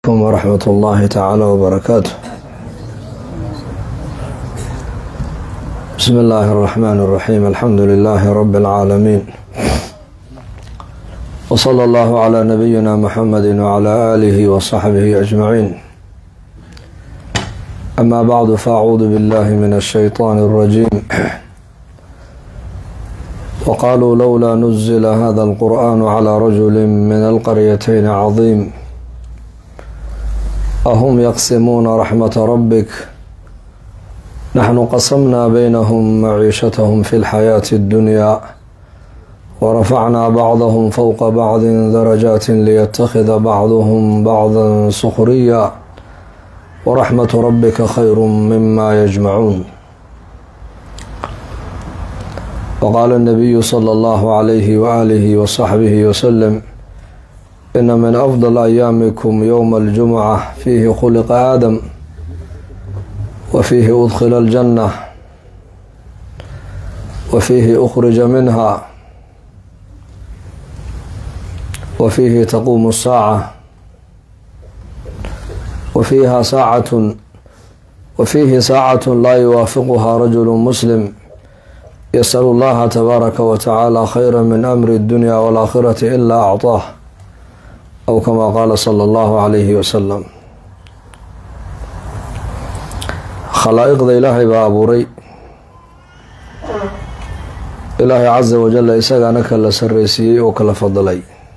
عليكم ورحمة الله تعالى وبركاته بسم الله الرحمن الرحيم الحمد لله رب العالمين وصلى الله على نبينا محمد وعلى آله وصحبه أجمعين أما بعد فأعوذ بالله من الشيطان الرجيم وقالوا لولا نزل هذا القرآن على رجل من القريتين عظيم أهم يقسمون رحمة ربك نحن قسمنا بينهم معيشتهم في الحياة الدنيا ورفعنا بعضهم فوق بعض درجات ليتخذ بعضهم بعضا سخريا ورحمة ربك خير مما يجمعون وقال النبي صلى الله عليه وآله وصحبه وسلم إن من أفضل أيامكم يوم الجمعة فيه خلق آدم وفيه أدخل الجنة وفيه أخرج منها وفيه تقوم الساعة وفيها ساعة وفيه ساعة لا يوافقها رجل مسلم يسأل الله تبارك وتعالى خيرا من أمر الدنيا والآخرة إلا أعطاه أو كما قال صلى الله عليه وسلم khalaa'iqda ilaahay baa abuuray ilaahay casa wajalla isagaana kala sarreysiiyey oo kala fadilay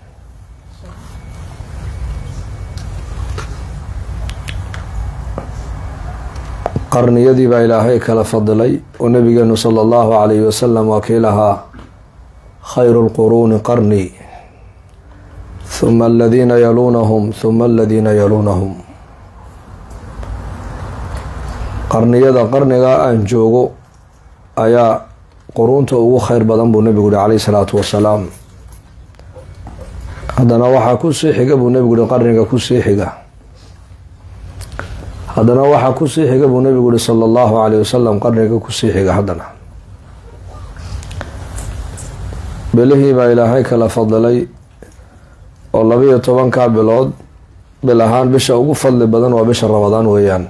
qarniyadii baa ilaahay kala fadilay oo nabigeenu sala allahu calayhi wasalam waa kii lahaa khayru lquruuni qarnii huma aladiina yaluunahum huma aladiina yaluunahum qarniyada qarnigaa aan joogo ayaa quruunta ugu kheyr badan buu nebigu yihi calayhi salaatu wasalaam haddana waxaa kusii xiga buu nebigu yihi qarniga kusii xiga haddana waxaa kusii xiga buu nebigu yihi sala allahu calayh wasalam qarniga kusii xiga haddana bilihii baa ilaahay kala fadilay oo labiyo tobankaa bilood bil ahaan bisha ugu fadli badan waa bisha ramadaan weeyaan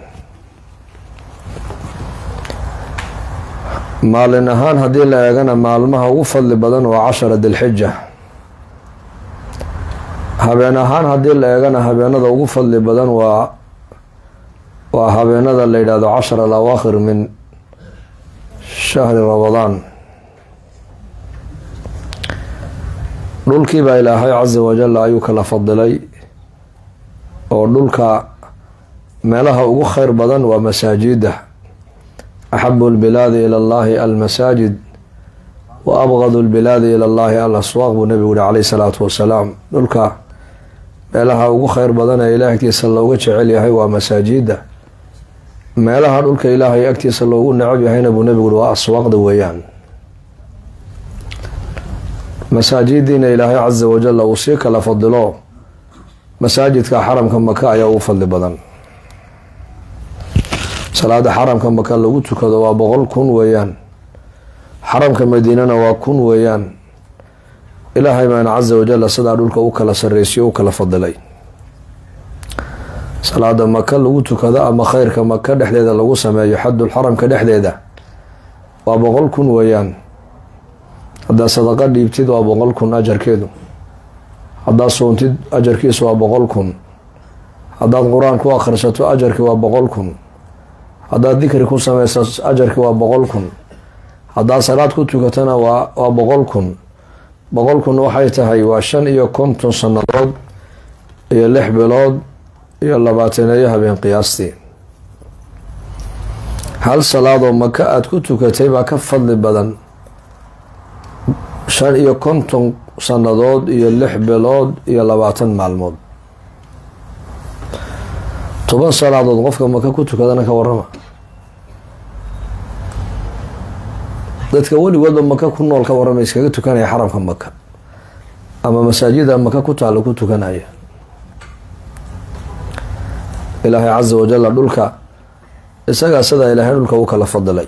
maalin ahaan haddii la eegana maalmaha ugu fadli badan waa cashara dilxija habeen ahaan haddii la eegana habeenada ugu fadli badan waa waa habeenada la yidhahdo cashar al awaakhir min shahri ramadaan dhulkii baa ilaahay casa wajal ayuu kala fadilay oo dhulka meelaha ugu kheyr badan waa masaajida axabu lbilaadi ila allahi almasaajid wa abgadu lbilaadi ila allahi al aswaaq buu nebigu yihi calayhi salaatu wasalaam dhulka meelaha ugu kheyr badan ee ilahay agtiisa looga jecel yahay waa masaajida meelaha dhulka ilaahay agtiisa loogu necab yahayna buu nebigu yihi waa aswaaqda weeyaan masaajidiina ilaahay casa wajal uu sii kala fadilo masaajidka xaramka maka ayaa ugu fadli badan salaada xaramka maka lagu tukado waa boqol kun weeyaan xaramka madiinana waa kun weeyaan ilaahay baana casa wajal sidaa dhulka u kala sareysiyo u kala fadilay salaada maka lagu tukado ama kheyrka maka dhexdeeda lagu sameeyo xadul xaramka dhexdeeda waa boqol kun weeyaan haddaad sadaqa dhiibtid waa boqol kun ajarkeedu haddaad soontid ajarkiisu waa boqol kun haddaad qur-aan ku akhrisato ajarki waa boqol kun haddaad dikri ku sameyso ajarki waa boqol kun haddaad salaad ku tukatana waa waa boqol kun boqol kun waxay tahay waa shan iyo konton sannadood iyo lix bilood iyo labaataneeyo habeen qiyaastii hal salaadoo maka aada ku tukatay baa ka fadli badan shan iyo konton sannadood iyo lix bilood iyo labaatan maalmood toban salaadood qofka maka ku tukadana ka warama dadka weligoodba maka ku nool ka warama iskaga tukanaya xaramka maka ama masaajida maka ku taalo ku tukanaya ilaahay casa wajalla dhulka isagaa sidaa ilaahay dhulka u kala fadilay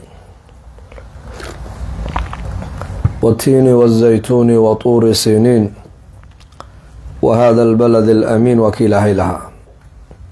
watiini wazaytuuni wa tuuri siniin wa hada albalad alamiin waa ki ilaahay lahaa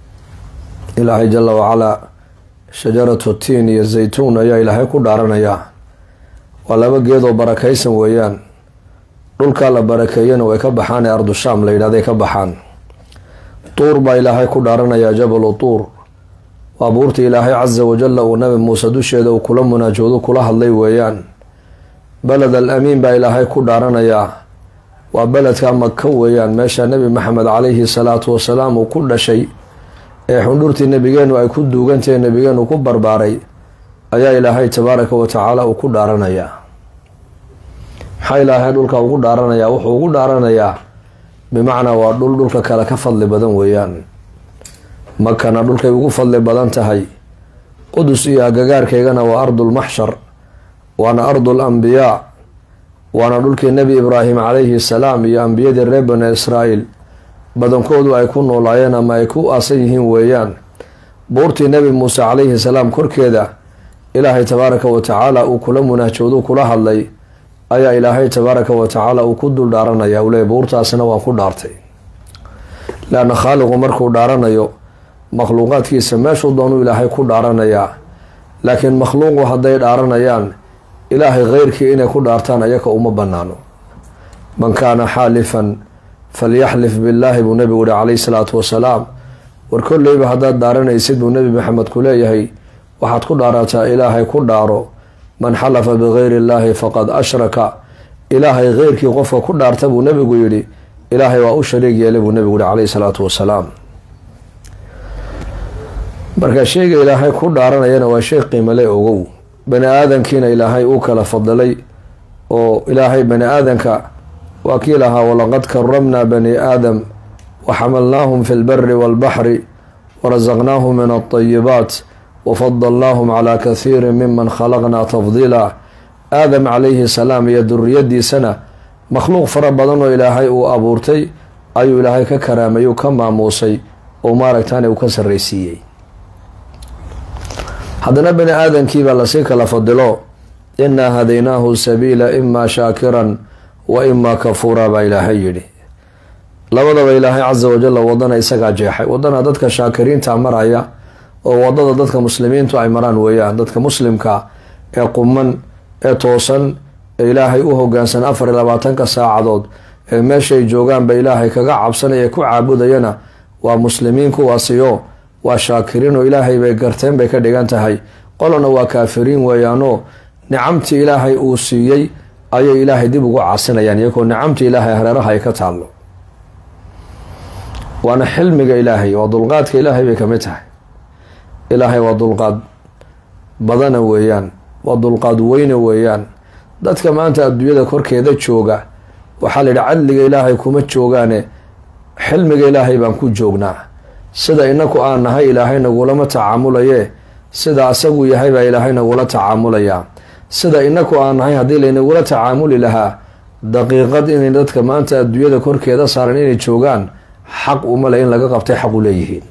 ilaahay jala wacalaa shajaratu tiin iyo zaytuun ayaa ilaahay ku dhaaranayaa waa laba geedoo barakaysan weeyaan dhulkaa la barakeeyana way ka baxaan ee ardushaam la yidhahday ka baxaan tuur baa ilaahay ku dhaaranayaa jabalu tuur waa buurta ilaahay casa wajalla uu nabi muuse dusheeda uu kula munaajoodo kula hadlay weeyaan beled al amiin baa ilaahay ku dhaaranayaa waa beledka maka weeyaan meesha nebi maxamed calayhi salaatu wasalaam uu ku dhashay ee xundhurtii nebigeenu ay ku duugantahe nebigeenu ku barbaaray ayaa ilaahay tabaaraka wa tacaala uu ku dhaaranayaa maxaa ilaahay dhulka ugu dhaaranayaa wuxuu ugu dhaaranayaa bimacnaa waa dhul dhulka kale ka fadli badan weeyaan makana dhulkay ugu fadli badan tahay qudus iyo agagaarkaygana waa ardulmaxshar waana ardul ambiyaa waana dhulkii nebi ibraahim calayhi salaam iyo ambiyadii reer bani israa'iil badankoodu ay ku noolaayeen ama ay ku aasan yihiin weeyaan buurtii nebi muuse calayhi salaam korkeeda ilaahay tabaaraka wa tacaala uu kula munaajoodu kula hadlay ayaa ilaahay tabaaraka wa tacaala uu ku dul dhaaranaya uu leey buurtaasina waan ku dhaartay leanna khaaliqu markuu dhaaranayo makhluuqaadkiisa meeshuu doonuu ilaahay ku dhaaranayaa laakiin makhluuqu hadday dhaaranayaan ilaahay keyrkii inay ku dhaartaan ayaka uma banaano man kaana xaalifan falyaxlif billaahi buu nebigu yihi calayhi salaatu wasalaam war kolleyba haddaad dhaaranaysid buu nebi maxamed ku leeyahay waxaad ku dhaarataa ilaahay ku dhaaro man xalafa bigayri illaahi faqad ashraka ilaahay keyrkii qofka ku dhaarta buu nebigu yidhi ilaahay waa u shariig yeelay buu nebigu yihi calayhi salaatu wasalaam marka sheyga ilaahay ku dhaaranayana waa shay qiimale ogow bani aadankiina ilaahay uu kala fadilay oo ilaahay bani aadanka waa kii lahaa walaqad karamnaa bani aadam waxamalnaahum fi lbari walbaxri warasaqnaahum min alطayibaat wafadalnaahum calaa kathiiri miman khalaqnaa tafdiila aadam calayhi salaam iyo duriyadiisana makhluuq fara badan oo ilaahay uu abuurtay ayuu ilaahay ka karaamay uu ka maamuusay oo maaragtaan uu ka sarraysiiyey haddana bani aadamkiibaa lasii kala fadilo inaa hadaynaahu sabiila imaa shaakiran wa imaa kafuura baa ilaahay yidhi labadaba ilaahay casa wajalla wadana isagaa jeexay wadana dadka shaakiriinta maraya oo wadada dadka muslimiintu ay maraan weeyaan dadka muslimka ee quman ee toosan ee ilaahay u hogaansan afar iyo labaatanka saacadood ee meeshay joogaanba ilaahay kaga cabsanaya ku caabudayana waa muslimiin kuwaasiyo waa shaakiriin oo ilaahay bay garteen bay ka dhigan tahay qolona waa kaafiriin weeyaanoo nicamtii ilaahay uu siiyey ayay ilaahay dib ugu casinayaan iyagoo nicamtii ilaahay hareeraha ay ka taallo waana xilmiga ilaahay waa dulqaadka ilaahay bay kamid tahay ilaahay waa dulqaad badana weeyaan waa dulqaad weyne weeyaan dadka maanta adduunyada korkeeda jooga waxaa la yidhi cadliga ilaahay kuma joogaane xilmiga ilaahay baan ku joognaa sida inaku aan nahay ilaahay nagulama tacaamulaye sida asagu yahay baa ilaahay nagula tacaamulayaa sida inaku aan nahay haddii laynagula tacaamuli lahaa daqiiqad inay dadka maanta adduunyada korkeeda saaran inay joogaan xaq umale in laga qabtay xaq u leeyihiin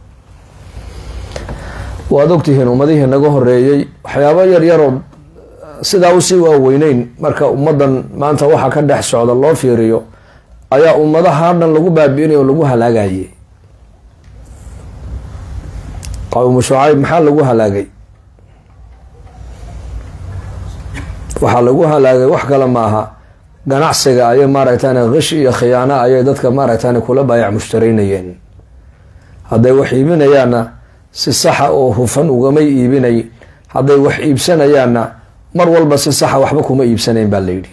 waad ogtihiin ummadihii naga horeeyey waxyaabo yaryaroo sidaa usii waaweyneyn marka ummadan maanta waxa ka dhex socda loo fiiriyo ayaa ummadaha dhan lagu baabi'inay oo lagu halaagayay qowmu shucayb maxaa lagu halaagay waxaa lagu halaagay wax kale maaha ganacsiga ayay maaragtaan kish iyo khiyaano ayay dadka maaragtaan kula baayac mushtaraynayeen hadday wax iibinayaanna si saxa oo hufan ugamay iibinay hadday wax iibsanayaanna mar walba si saxa waxba kuma iibsanayn baa layidhi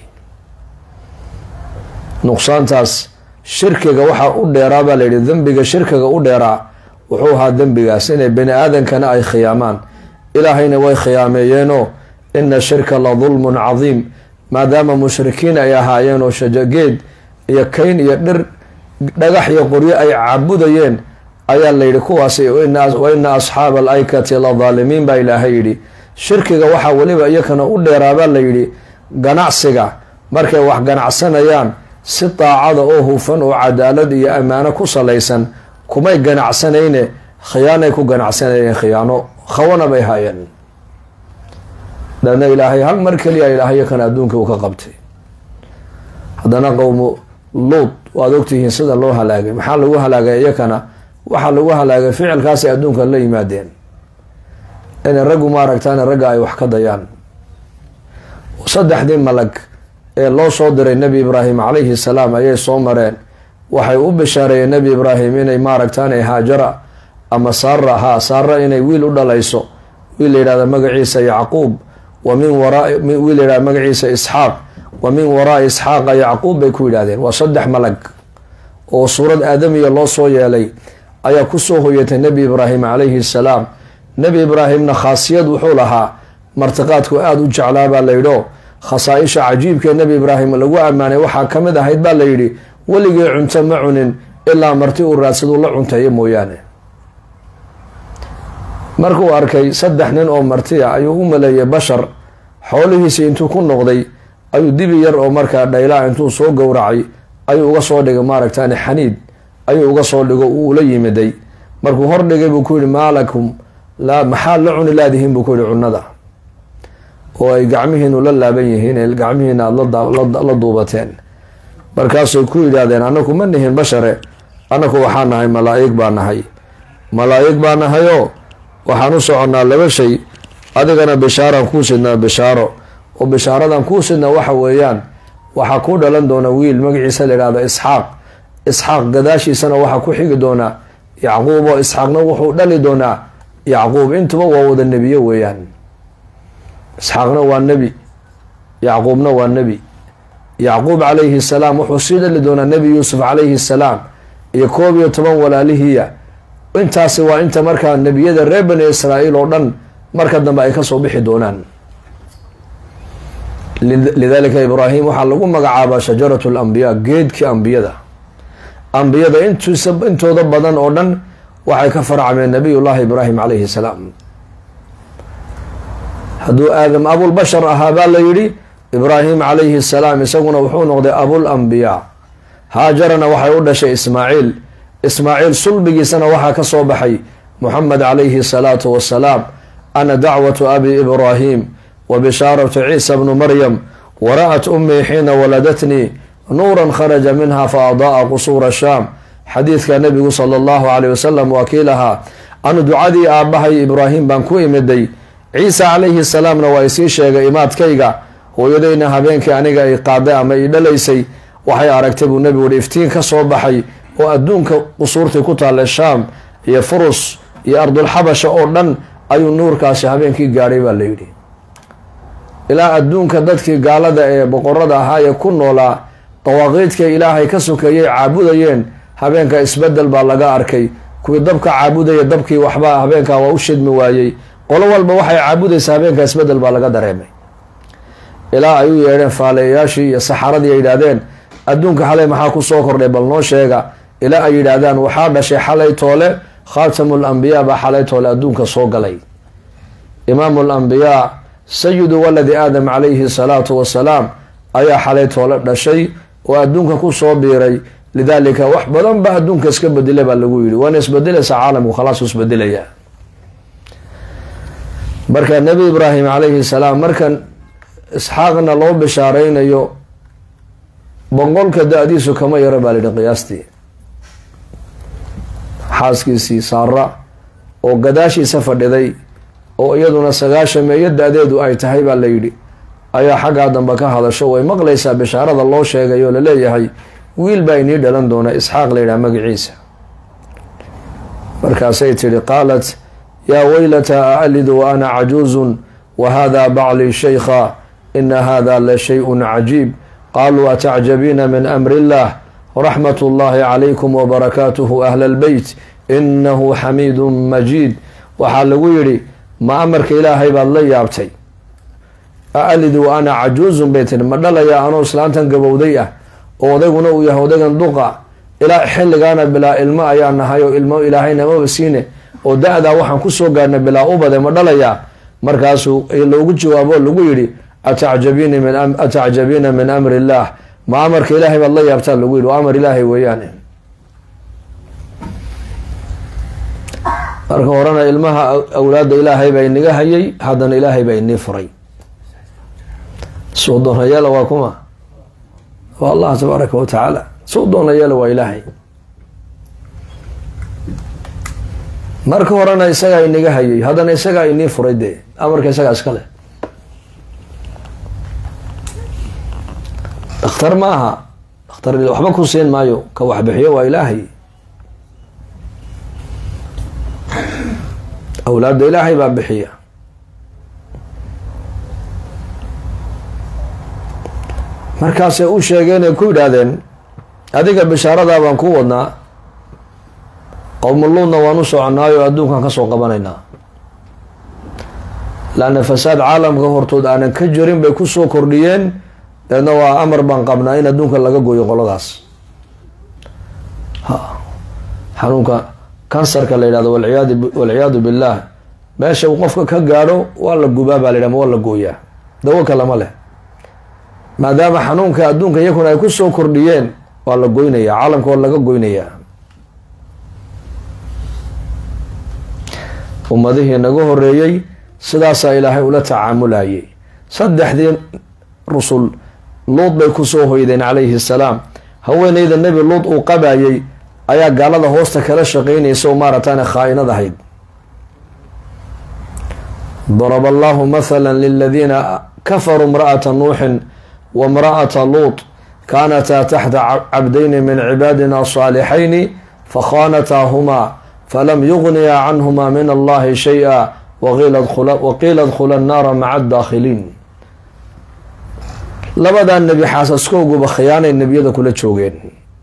nuqsaantaas shirkiga waxaa u dheeraa baa layidhi dembiga shirkiga u dheeraa wuxuu ahaa dembigaas inay bani aadankana ay khiyaamaan ilaahayna way khiyaameeyeenoo ina shirka la dulmun cadiim maadaama mushrikiin ay ahaayeen oo shajageed iyo kayn iyo dhir dhagax iyo qoryo ay caabudayeen ayaa layidhi kuwaasi wa ina asxaaba al aykati la daalimiin baa ilaahay yidhi shirkiga waxaa weliba iyakana u dheeraabaa layidhi ganacsiga markay wax ganacsanayaan si daacada oo hufan oo cadaalad iyo ammaano ku salaysan kumay ganacsanayne khiyaanay ku ganacsanayeen khiyaano khawana bay haayeen daadna ilaahay hal mar keliya ilaahay iyakana adduunka uu ka qabtay haddana qowmu luud waad ogtihiin sida loo halaagay maxaa lagu halaagay iyakana waxaa lagu halaagay ficilkaasay adduunka la yimaadeen inay raggu maaragtaan ragga ay wax ka dayaan saddexdii malag ee loo soo diray nebi ibraahim calayhi salaam ayay soo mareen waxay u bishaareeyeen nebi ibraahim inay maaragtaan haajara ama saara ha saara inay wiil u dhalayso wiil la yidhahda magaciisa yacquub wa min waraa wiil la yidhahda magaciisa isxaaq wa min waraai isxaaqa yacquub bay ku yidhahdeen waa saddex malag oo suurad aadamiya loo soo yeelay ayaa kusoo hoyatay nebi ibraahim calayhi salaam nebi ibraahimna khaasiyad wuxuu lahaa martiqaadku aada u jeclaa baa layidho khasaa-isha cajiibkaee nebi ibraahim lagu ammaanay waxaa ka mid ahayd baa layidhi weligii cunto ma cunin ilaa marti uu raadsaduu la cunteeyo mooyaane markuu arkay saddex nin oo martiya ayuu u maleeyay bashar xoolihiisii intuu ku noqday ayuu dibi yar oo markaa dhaylaa intuu soo gowracay ayuu uga soo dhigay maaragtaan xaniid ayuu uga soo dhigo uu ula yimiday markuu hordhigay buu ku yihi maalakum laa maxaa la cuni laadihiin buu ku yihi cunada oo ay gacmihiinu la laaban yihiin ee gacmihiina aada la duubateen markaasay ku yidhaahdeen anaku ma nihin bashare anaku waxaa nahay malaa-ig baa nahay malaa-ig baa nahayoo waxaan u soconnaa laba shay adigana bishaaraan kuu sidnaa bishaaro oo bishaaradan kuu sidnaa waxa weeyaan waxaa ku dhalan doona wiil magaciisa la yidhahdo isxaaq isxaaq gadaashiisana waxaa ku xigi doonaa yacquub oo isxaaqna wuxuu dhali doonaa yacquub intuba waa wada nebiyo weeyaan isxaaqna waa nebi yacquubna waa nebi yacquub calayhi salaam wuxuu sii dhali doonaa nebi yuusuf calayhi salaam iyo koob iyo toban walaalihiya intaasi waa inta markaa nebiyada reer bani israa'iil oo dhan marka dambe ay kasoo bixi doonaan lidalika ibraahim waxaa lagu magacaabaa shajarat lambiyaa geedkii ambiyada ambiyada intuisa intooda badan oo dhan waxay ka farcameen nabiyullahi ibraahim calayhi salaam hadduu aadam abulbashar ahaa baa la yidhi ibraahim calayhi salaam isaguna wuxuu noqday abul ambiyaa haajarana waxay u dhashay ismaaciil ismaaciil sulbigiisana waxaa ka soo baxay muxamed calayhi salaatu wasalaam ana dacwatu abi ibraahim wa bishaaratu ciisa bnu maryam wara'at ummii xiina waladatnii nuuran kharaja minha fa ada'a qusuura shaam xadiidka nabigu sala allahu caleyh wasalam waa kii lahaa anu ducadii aabbahay ibraahim baan ku imiday ciisa calayhi salaamna waa isii sheegay imaadkayga hooyadayna habeenkii aniga ay qaaday ama i dhalaysay waxay aragtay buu nebigu hi iftiin ka soo baxay oo adduunka qusuurtii ku taalla shaam iyo furus iyo ardulxabasha oo dhan ayuu nuurkaasi habeenkii gaadhay baa la yidhi ilaa adduunka dadkii gaalada ee boqorada ahaa ee ku noolaa dawaaqiidka ilaahay ka sokeeyay caabudayeen habeenka isbedel baa laga arkay kuwii dabka caabudaya dabkii waxba habeenkaa waa u shidmi waayey qolo walba waxay caabudaysa habeenka isbedel baa laga dareemay ilaa ay u yeedheen faaleeyayaashii iyo saxaradii ay yidhaahdeen adduunka xalay maxaa ku soo kordhay bal noo sheega ilaa ay yidhaahdaan waxaa dhashay xalay toole khaatamul ambiyaa baa xalay toole adduunka soo galay imaamu lambiyaa sayidu waladi aadam calayhi salaatu wasalaam ayaa xalay toole dhashay oo adduunka ku soo biiray lidaalika wax badan ba adduunka iska bedela baa lagu yidhi waana isbedelaysaa caalamku khalaas isbedelaya marka nebi ibraahim calayhi salaam markan isxaaqna loo bishaareynayo boqolka da-diisu kama yaro baa layidhi qiyaastii xaaskiisii saara oo gadaashiisa fadhiday oo iyaduna sagaashan meeyo da-deedu ay tahay baa la yidhi ayaa xaggaa dambe ka hadasho way maqlaysaa bishaarada loo sheegay oo laleeyahay wiil baa inii dhalan doona isxaaq layidhaha magaciisa markaasay tidhi qaalat yaa weylata aalidu wa ana cajuuzun wa hada baclii shaykha ina hada la shay-un cajiib qaluu atacjabiina min amri illah raxmat ullahi calaykum wabarakaatuhu ahla lbeyt inahu xamiidun majiid waxaa lagu yidhi ma amarka ilaahay baad la yaabtay aalidu wa ana cajuuzun bay tihi ma dhalaya anoo islaantan gabowday ah oo odayguna uu yahay odaygan duqa ilaa xilligaana bilaa ilmo ayaa nahay oo ilmo ilaahayna maba siine oo da-daa waxaan kusoo gaarnay bilaa ubade ma dhalayaa markaasuu loogu jawaabo lagu yidhi atacjabiina min amri illaah ma amarka ilaahay baad la yaabtaa lagu yidhi waa amar ilaahay weeyaane marka horena ilmaha awlaadda ilaahay baa inaga hayay haddana ilaahay baa inii furay suu doona yeela waa kuma waa allah tabaaraka wa tacaala suu doona yeela waa ilaahay marka horena isagaa inaga hayay haddana isagaa inii furay dee amarka isagaa iska leh dhakhtar ma aha dhakhtar waxba ku siin maayo ka waxbixiyo waa ilaahay awlaadda ilaahay baa bixiya markaasay u sheegeen ay ku yidhaahdeen adiga bishaaradaa baan ku wadnaa qowmuluudna waan u soconaayo adduunkan ka soo qabanaynaa laanna fasaad caalamka hortood aanan ka jirin bay kusoo kordhiyeen deedna waa amar baan qabnaa in adduunka laga gooyo qoladaas ha xanuunka kansarka la yidhahdo walciyaadu walciyaadu billaah meesha uu qofka ka gaadho waa la gubaa baa la yidhah ma waa la gooyaa dawo kalama leh maadaama xanuunka adduunka iyakuna ay kusoo kordhiyeen waa la goynayaa caalamka waa laga goynayaa ummadihii naga horeeyey sidaasaa ilaahay ula tacaamulayay saddexdii rusul luud bay kusoo hoydeen calayhi salaam haweeneyda nebi luud uu qabayay ayaa gaalada hoosta kala shaqeynaysa oo maarataane khaa-inad ahayd daraba allahu mathala liladiina kafaruu imra'ata nuuxin wa imra'ata luut kaanataa taxta cabdayni min cibaadina saalixayni fakhaanataahumaa falam yugniyaa canhumaa min allahi shay-a waqiila dkhula annaara maca adaakhiliin labadaa nebi xaasaskooguba khiyaanay nebiyada kula joogeen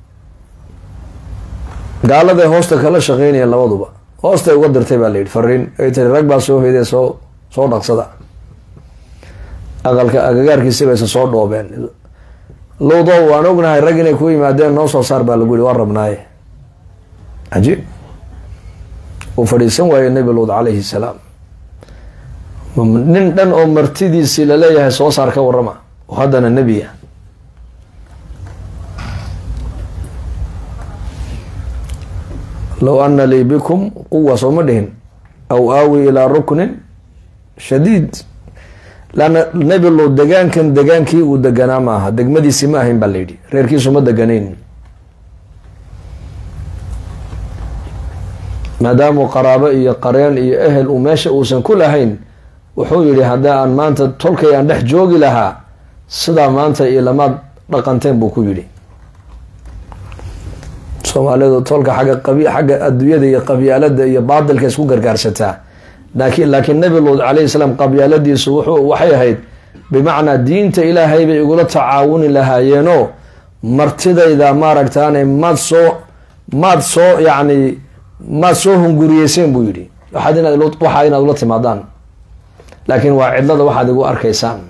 gaaladay hoosta kala shaqeynayeen labaduba hoostay uga dirtay baa la yidhi fariin ay tiri rag baa soo hoydee soo soo dhaqsada aqalka agagaarkiisi bayse soo dhoobeen luudo waan ognahay rag inay ku yimaadeen noo soo saar baa lagu yihi waan rabnaaye cajiib uu fadhiisan waayey nebi luud calayhi salaam nin dhan oo martidiisii laleeyahay soo saar ka warama oo haddana nebiya low ana lii bikum quwa sooma dhihin aw aawi ilaa ruknin shadiid laanna nebi luud degaankan degaankii uu deganaa ma aha degmadiisi ma ahayn baa la yidhi reerkiisu ma deganayn maadaamuu qaraabo iyo qareen iyo ehel uu meesha uusan ku lahayn wuxuu yidhi hadda aan maanta tolkay aan dhex joogi lahaa sidaa maanta iyo lamaad dhaqanteen buu ku yidhi soomaalidu tolka xagga qabi xagga adduunyada iyo qabyaalada iyo baadilka isku gargaarsataa laakiin laakiin nabi luud calayhi salaam qabyaaladiisu wuxuu waxay ahayd bimacnaa diinta ilaahay bay igula tacaawuni lahaayeenoo martidayda maaragtaane maad soo maad soo yacni maad soo hunguriyeyseen buu yidhi waxaad inaad waxaa inaad ula timaadaan laakiin waa cidlada waxaad igu arkaysaan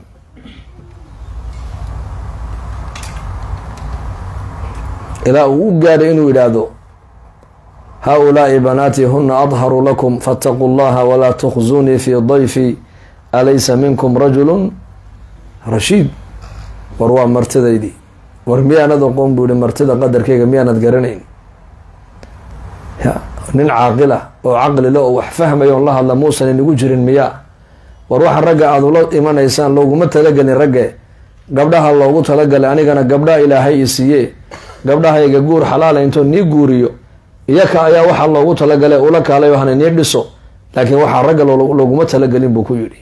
ilaa uu u gaadhay inuu yidhaahdo haa-ulaai banaatii huna adharu lakum faataquu llaha walaa tukhzunii fii dayfi alaysa minkum rajulun rashiid war waa martidaydii war miyaanad aqoon buu yihi martida qadarkeyga miyaanad garanayn ya nin caaqila oo caqlile oo wax fahmaya on la hadla muusan inigu jirin miyaa war waxa ragga aada ula imanaysaan looguma talagelin ragge gabdhaha loogu talagalay anigana gabdhaha ilaahay i siiye gabdhahayga guur xalaala intoo nii guuriyo iyaka ayaa waxaa loogu talagalay ula kaalay hana nii dhiso laakiin waxaa ragga looguma talagelin buu ku yidhi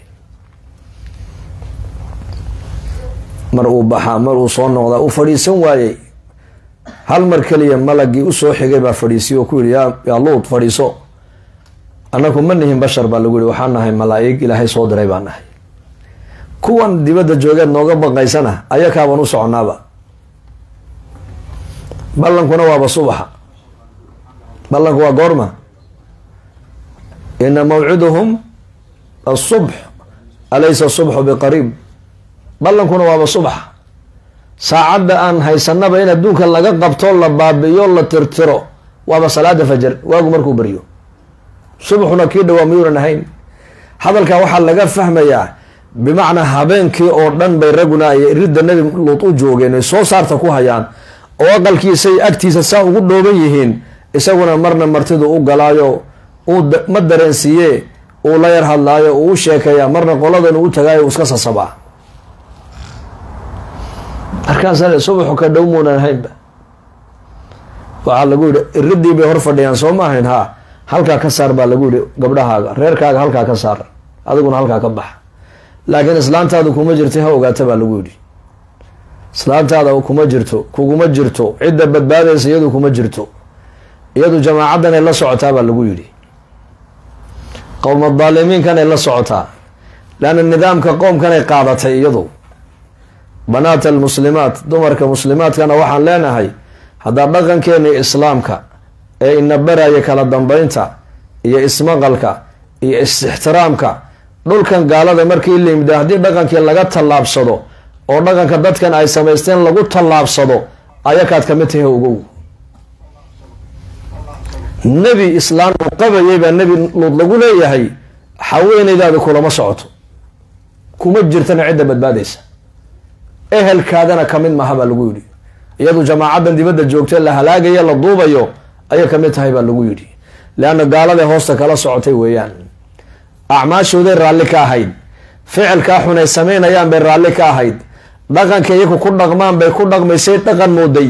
mar uu baxaa mar uu soo noqdaa uu fadhiisan waayey hal mar keliya malagii usoo xigay baa fadhiisiy oo ku yihi yaa yaa luud fadhiiso annaku ma nihin bashar baa lagu yihi waxaan nahay malaa-ig ilaahay soo diray baan nahay kuwan dibadda joogeed nooga baqaysana ayakaabaan u soconaaba ballankuna waaba subaxa ballanku waa goorma ina mawciduhum asubx alaysa asubxu biqariib ballankuna waaba subaxa saacadda aan haysanaba in adduunka laga qabto la baabi'iyo la tirtiro waaba salaada fajar waagu markuu baryo subaxuna kii dhawaa miyuunan ahayn hadalkaa waxaa laga fahmayaa bimacnaa habeenkii oo dhan bay raguna ay ridda nebi luud u joogeen ay soo saarta ku hayaan oo aqalkiisay agtiisa saa ugu dhooban yihiin isaguna marna martidu u galaayo uu ma dareensiiye uu la yar hadlaayo uu u sheekeeyaa marna qoladan uu tagaayo uu iska sasabaa markaasa subaxu ka dhow muunan ahaynba waxaa lagu yihi iridii bay hor fadhiyaan soo ma ahayn haa halkaa ka saar baa lagu yihi gabdhahaaga reerkaaga halkaa ka saar adiguna halkaa ka bax laakiin islaantaadu kuma jirta ha ogaata baa lagu yidhi islaantaada kuma jirto kuguma jirto cidda badbaadaysa iyadu kuma jirto iyadu jamaacadanay la socotaa baa lagu yidhi qowma daalimiinkanay la socotaa leanna nidaamka qoomkanay qaadatay iyadu banaat almuslimaat dumarka muslimaadkana waxaan leenahay haddaa dhaqankeena islaamka ee ina baraya kala dambeynta iyo ismaqalka iyo is-ixtiraamka dhulkan gaalada markii la yimida haddii dhaqankii laga tallaabsado oo dhaqanka dadkan ay samaysteen lagu tallaabsado ayakaad kamid tahay ogow nebi islaan uu qabayay baa nebi luud lagu leeyahay haweeneydaada kulama socoto kuma jirtana cidda badbaadaysa ehelkaadana kamid maha baa lagu yidhi iyadu jamaacadan dibadda joogta la halaagaya la duubayo ayay kamid tahay baa lagu yidhi leanna gaaladay hoosta kala socotay weeyaan acmaashooday raalli ka ahayd ficilkaa xun ay samaynayaan bay raalli ka ahayd dhaqanka iyaku ku dhaqmaan bay ku dhaqmaysay dhaqan mooday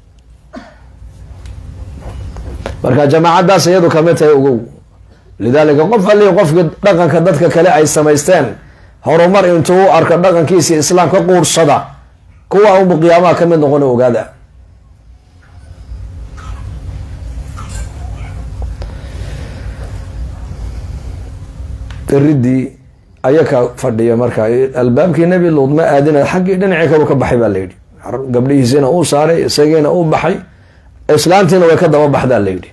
marka jamaacadaas iyadu kamid tahay ogow lidaalika qof hallii qofkii dhaqanka dadka kale ay samaysteen horumar intuu u arko dhaqankiisii islaamka quursada kuwa unbu qiyaamaha ka mid noqona ogaada iridii ayaka fadhiya marka albaabkii nebi luud ma aadina xaggii dhinacii kalu ka baxay baa layidhi gabdhihiisina uu saaray isagiina uu baxay islaantiina way ka daba baxdaa layidhi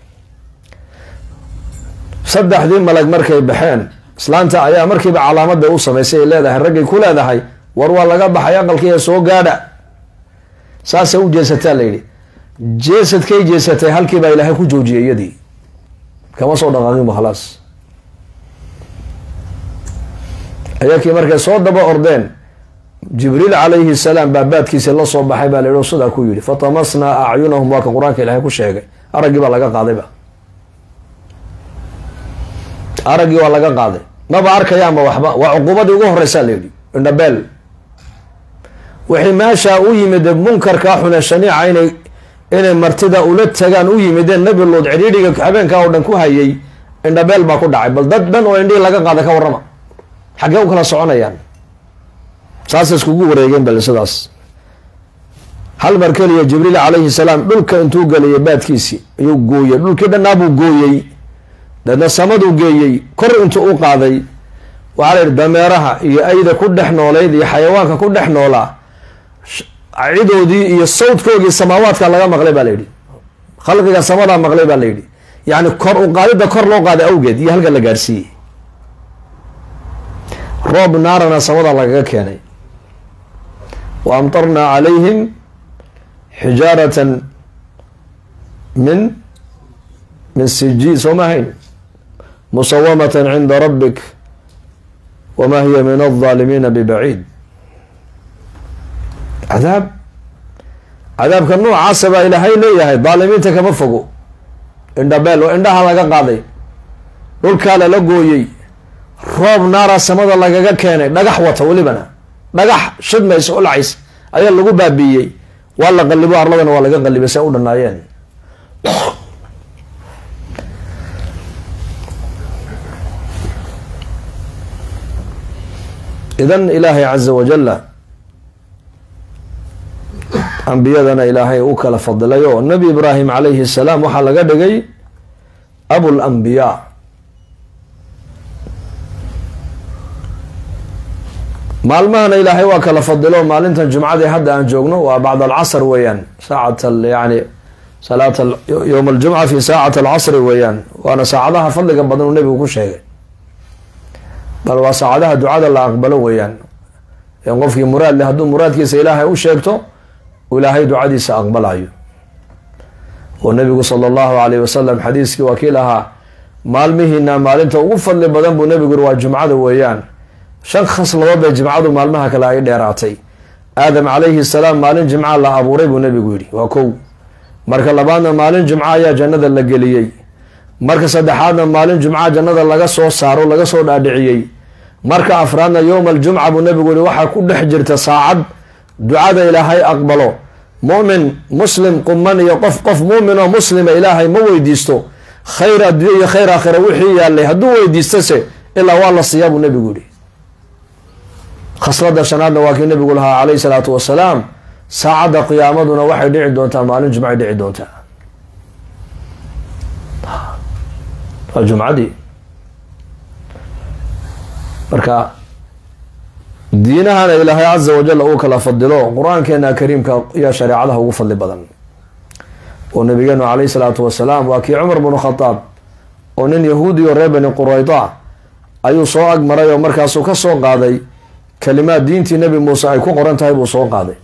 saddexdii malag markay baxeen islaanta ayaa markiiba calaamada u samaysay ay leedahay raggay ku leedahay war waa laga baxay aqalkiiya soo gaadha saasay u jeesataa layidhi jeesadkay jeesatay halkiibaa ilaahay ku joojiyay iyadii kama soo dhaqaaqinba khalaas ayakii markay soo daba ordeen jibriil calayhi salaam baabaadkiisi la soo baxay baa layihi sidaa ku yidhi fatamasnaa acyunahum waa ka qur-aanka ilaahay ku sheegay araggii baa laga qaadayba araggii waa laga qaaday maba arkayaanba waxba waa cuqubadii ugu horeysaa layidhi indhabeel wixii meeshaa u yimid munkarkaa xune shaniica inay inay martida ula tagaan u yimideen nebi luud cidhiidhiga habeenkaa oo dhan ku hayay indhabeel baa ku dhacay bal dad dhan oo indhihii laga qaada ka warrama xaggee u kala soconayaan saasay iskugu wareegeen bal sidaas hal mar keliya jibriil calayhi salaam dhulka intuu geliyay baadkiisii ayuu gooyey dhulkii dhannaabuu gooyey deedna samaduu geeyey kor intuu u qaaday waxaa la yidhi dameeraha iyo ayda ku dhex noolayd iyo xayawaanka ku dhex noolaa cidoodii iyo sawdkoogii samaawaadka laga maqlay baa layidhi khalqiga samadaa maqlay baa layidhi yacni kor u qaadidda kor loo qaaday awgeed iyo halka la gaadhsiiyey roob naarana samada lagaga keenay wa amtarnaa calayhim xijaaratan min min sijiil soo ma hayn musawamatan cinda rabbik wama hiya min aldaalimiina bibaciid cadaab cadaabka noocaasa baa ilaahay leeyahay daalimiinta kama fogo indhabeel oo indhaha laga qaaday dhulkaa lala gooyey roob naara samada lagaga keenay dhagax wata welibana dhagax shidmaysa olacays ayaa lagu baabiiyey waa la qalibo arladana waa laga qalibay say u dhanaayeen idan ilaahay caza wajalla ambiyadana ilaahay u kala fadilay oo nabi ibraahim calayhi salaam waxaa laga dhigay abulambiyaa maalmahana ilaahay waa kala fadilo maalintan jumcadii hadda aan joogno waa bacd alcasr weeyaan saacat yani salaat yowm aljumca fi saacat alcasri weeyaan waana saacadaha fadliga badan uu nebigu ku sheegay bal waa saacadaha ducada la aqbalo weeyaan in qofkii muraad leh hadduu muraadkiisa ilaahay u sheegto ilaahay ducadiisa aqbalayo oo nabigu sala allahu alayh wasalam xadiiskii waa kii lahaa maalmihiina maalinta ugu fadli badan buu nebigu yiri waa jumcada weeyaan shan khasladood bay jimcadu maalmaha kale ay dheeraatay aadam calayhi salaam maalin jimca la abuuray buu nebigu yidhi waa kow marka labaadna maalin jumco ayaa jannada la geliyey marka saddexaadna maalin jumca jannada laga soo saaro laga soo dhaadhiciyey marka afraadna yowma aljumca buu nebigu yihi waxaa ku dhex jirta saacad ducada ilaahay aqbalo mumin muslim quman iyo qof qof muumin oo muslima ilaahay ma weydiisto khayr addunya iyo khayr aakhira wixii yaalay hadduu weydiistase ilaa waa la siiyaa buu nabigu yihi khaslada shanaadna waa kii nabigu lahaa calayhi salaatu wasalaam saacadda qiyaamaduna waxay dhici doontaa maalin jumcay dhici doontaa waa jumcadii marka diinahana ilaahay caza wajal uu kala fadilo qur-aankeena kariimka iyo shareecadaha ugu fadli badan oo nabigeenu calayhi salaatu wasalaam waa kii cumar bnu khadaab oo nin yahuudi oo reer bani qurayda ayuu soo agmaray oo markaasuu ka soo qaaday kalimaad diintii nabi muuse ay ku qoran tahay buu soo qaaday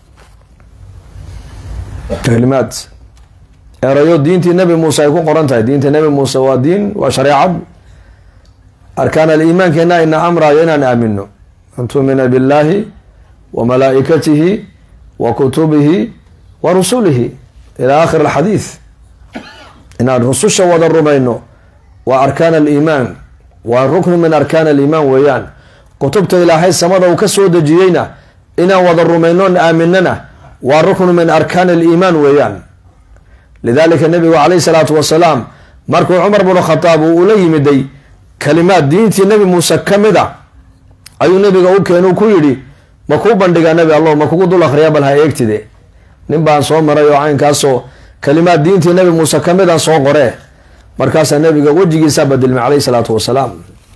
kalimaad erayo diintii nabi muuse ay ku qoran tahay diinta nabi muuse waa diin waa shareecad arkaan aliimaankeena ina amrayo inaan aamino an tuumina billahi wa malaa'ikatihi wa kutubihi wa rusulihi ila aakhir alxadiid inaan rususha wada rumayno waa arkaan aliimaan waa ruknu min arkaan aliimaan weeyaan kutubta ilaahay samada uu ka soo dejiyeyna inaan wada rumaynon aaminana waa ruknu min arkaan aliimaan weeyaan lidalika nabigu calayhi salaatu wasalaam markuu cumar bnu khadaab uu ula yimiday kalimaad diintii nabi muuse ka mid a ayuu nabiga u keenu ku yidhi ma kuu bandhigaa nabi allah ma kugu dul akhriyaa bal ha eegtide nin baan soo maray oo caynkaasoo kalimaad diintii nabi muuse ka mid aan soo qoree markaasaa nabiga wejigiisaa badilmay calayhi salaatu wasalaam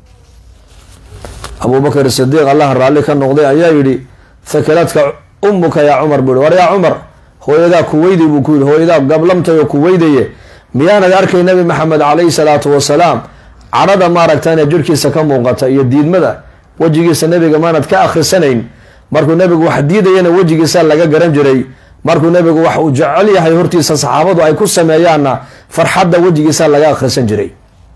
abubakr sidiiq allah raalli ka noqday ayaa yidhi thakiladka ummuka yaa cumar buu yihi war yaa cumar hooyadaa kuweyday buu ku yidhi hooyadaa gablamtay oo kuweydaye miyaanad arkay nabi maxamed calayhi salaatu wasalaam cadhada maaragtane jirhkiisa ka muuqata iyo diidmada wejigiisa nabiga maanad ka akhrisanayn markuu nabigu wax diidayana wejigiisa laga garan jiray markuu nabigu wax uu jecel yahay hortiisa saxaabadu ay ku sameeyaanna farxadda wejigiisa laga akhrisan jiray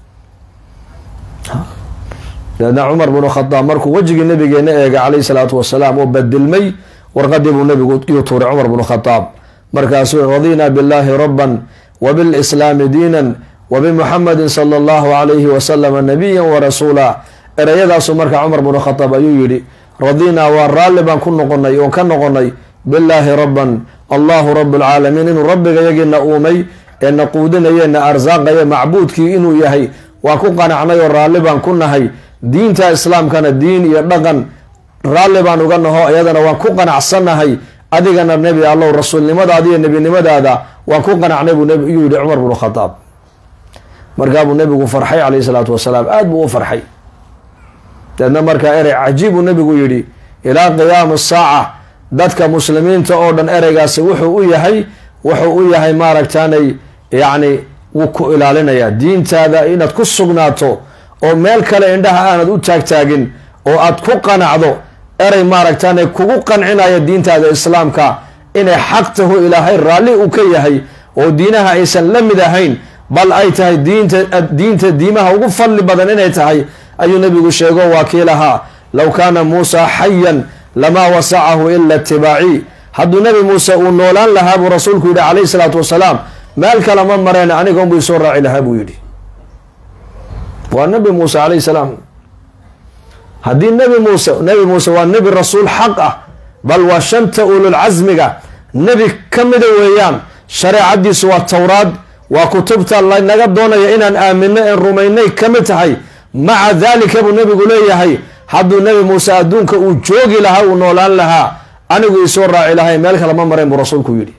dabeedna cumar bnu khadaab markuu wejigii nabigeena eegay calayhi salaatu wasalaam oo badilmay warqadii buu nabigu iyuu tuuray cumar bnu khadaab markaasuu radina billahi rabban wa bilslaami diinan wa bimuxamadin sala allahu calayhi wasalama nabiyan wa rasuula ereyadaasuu markaa cumar bnu khadaab ayuu yidhi radinaa waa raalli baan ku noqonay oon ka noqonay billaahi rabban allahu rabu lcaalamiin inuu rabbiga yagiina uumay ee na quudinaye na arsaaqaye macbuudkii inuu yahay waa ku qanacnay oo raalli baan ku nahay diinta islaamkana diin iyo dhaqan raalli baan uga naho iyadana waan ku qanacsannahay adigana nebi allow rasuulnimadaada iyo nebinimadaada waan ku qanacnay buu yuu yihi cumar bnu khadaab markaabuu nebigu farxay calayhi salaatu wasalaam aada buu u farxay deedna markaa erey cajiib buu nebigu yidhi ilaa qiyaami saaca dadka muslimiinta oo dhan ereygaasi wuxuu u yahay wuxuu u yahay maaragtaanay yacni wuu ku ilaalinayaa diintaada inaad ku sugnaato oo meel kale indhaha aanad u taagtaagin oo aad ku qanacdo erey maaragtaanay kugu qancinaya diintaada islaamka inay xaq taho ilaahay raalli uu ka yahay oo diinaha aysan la mid ahayn bal ay tahay diinta diinta diimaha ugu fadli badan inay tahay ayuu nabigu sheego waa kii lahaa low kaana muusa xayan lamaa wasacahu ila itibaaci hadduu nabi muuse uu noolaan lahaa buu rasuulku yidhi calayhi salaatu wasalaam meel kale ma mareen anigoon buu isoo raaci lahaa buu yidhi waa nabi muuse calayhi salaam haddii nabi muuse nabi muuse waa nebi rasuul xaq ah bal waa shanta ululcasmiga nebi ka mida weeyaan shareecadiisu waa towraad waa kutubta lanaga doonaya inaan aamino en rumaynay ka mid tahay maca daalika buu nabigu leeyahay hadduu nebi muuse adduunka uu joogi lahaa uu noolaan lahaa anigu isoo raaci lahay meel kale ma marayn buu rasuulku yidhi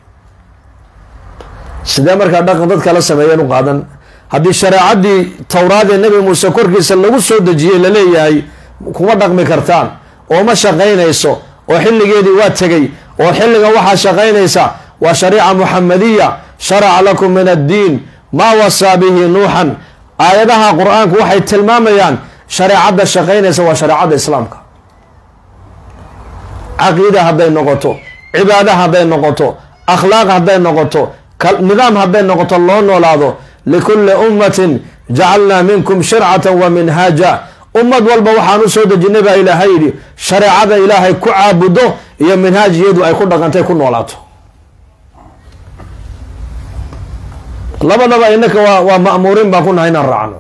sidee markaa dhaqan dadka la sameeyeen u qaadan haddii shareecadii towraad ee nebi muuse korkiisa lagu soo dejiyey laleeyahay kuma dhaqmi kartaan oo ma shaqaynayso oo xilligeedii waa tegay oo xilligan waxaa shaqaynaysa waa shariica muxamadiya sharaca lakum min addiin maa wasaa bihi nuuxan aayadaha qur-aanku waxay tilmaamayaan shareecadda shaqaynaysa waa shareecadda islaamka caqiida hadday noqoto cibaada hadday noqoto akhlaaq hadday noqoto nidaam hadday noqoto loo noolaado likulli ummatin jacalnaa minkum shircatan wa minhaaja ummad walba waxaan u soo dejinay baa ilaahay yidhi shareecada ilaahay ku caabudo iyo minhaajiyadu ay ku dhaqantay ku noolaato labadaba inaka waa waa ma'muuriin baan ku nahay inaan raacno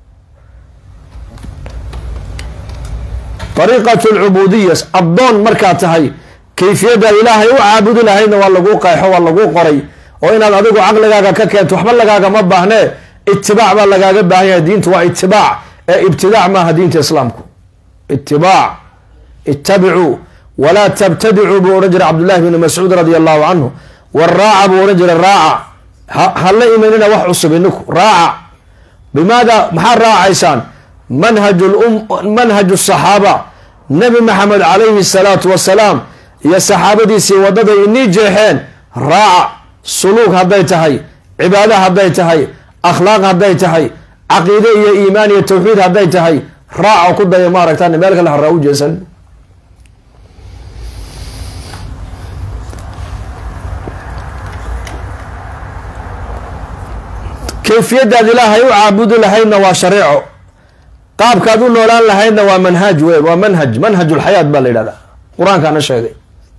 ariiqat lcubuudiya addoon markaad tahay kayfiyadda ilaahay u caabudi lahaydna waa laguu qeexo waa laguu qoray oo inaad adigu caqligaaga ka keento waxba lagaaga ma baahnee itibaac baa lagaaga baahan yahay diintu waa itibaac ee ibtidaac maaha diinta islaamku itibaac ittabicuu walaa tabtadicuu buu odhan jiray cabdullahi bni mascuud radia allahu canhu waraaca buu odhan jiray raaca hala imanina wax cusub iniku raaca bimaada maxaad raacaysaan manhaju saxaaba nabi maxamed calayhi salaatu wasalaam iyo saxaabadiisii waddaday inii jeexeen raaca suluug hadday tahay cibaado hadday tahay akhlaaq hadday tahay caqiide iyo iimaan iyo tawxiid hadday tahay raaca ku daya maaragtaan meel kale haraa u jeesan kayfiyadaad ilaahay u caabudi lahaydna waa shareeco qaabkaad u noolaan lahaydna waa manhaaj wey waa manhaj manhajulxayaat baa la yidhahdaa qur-aankaana sheegay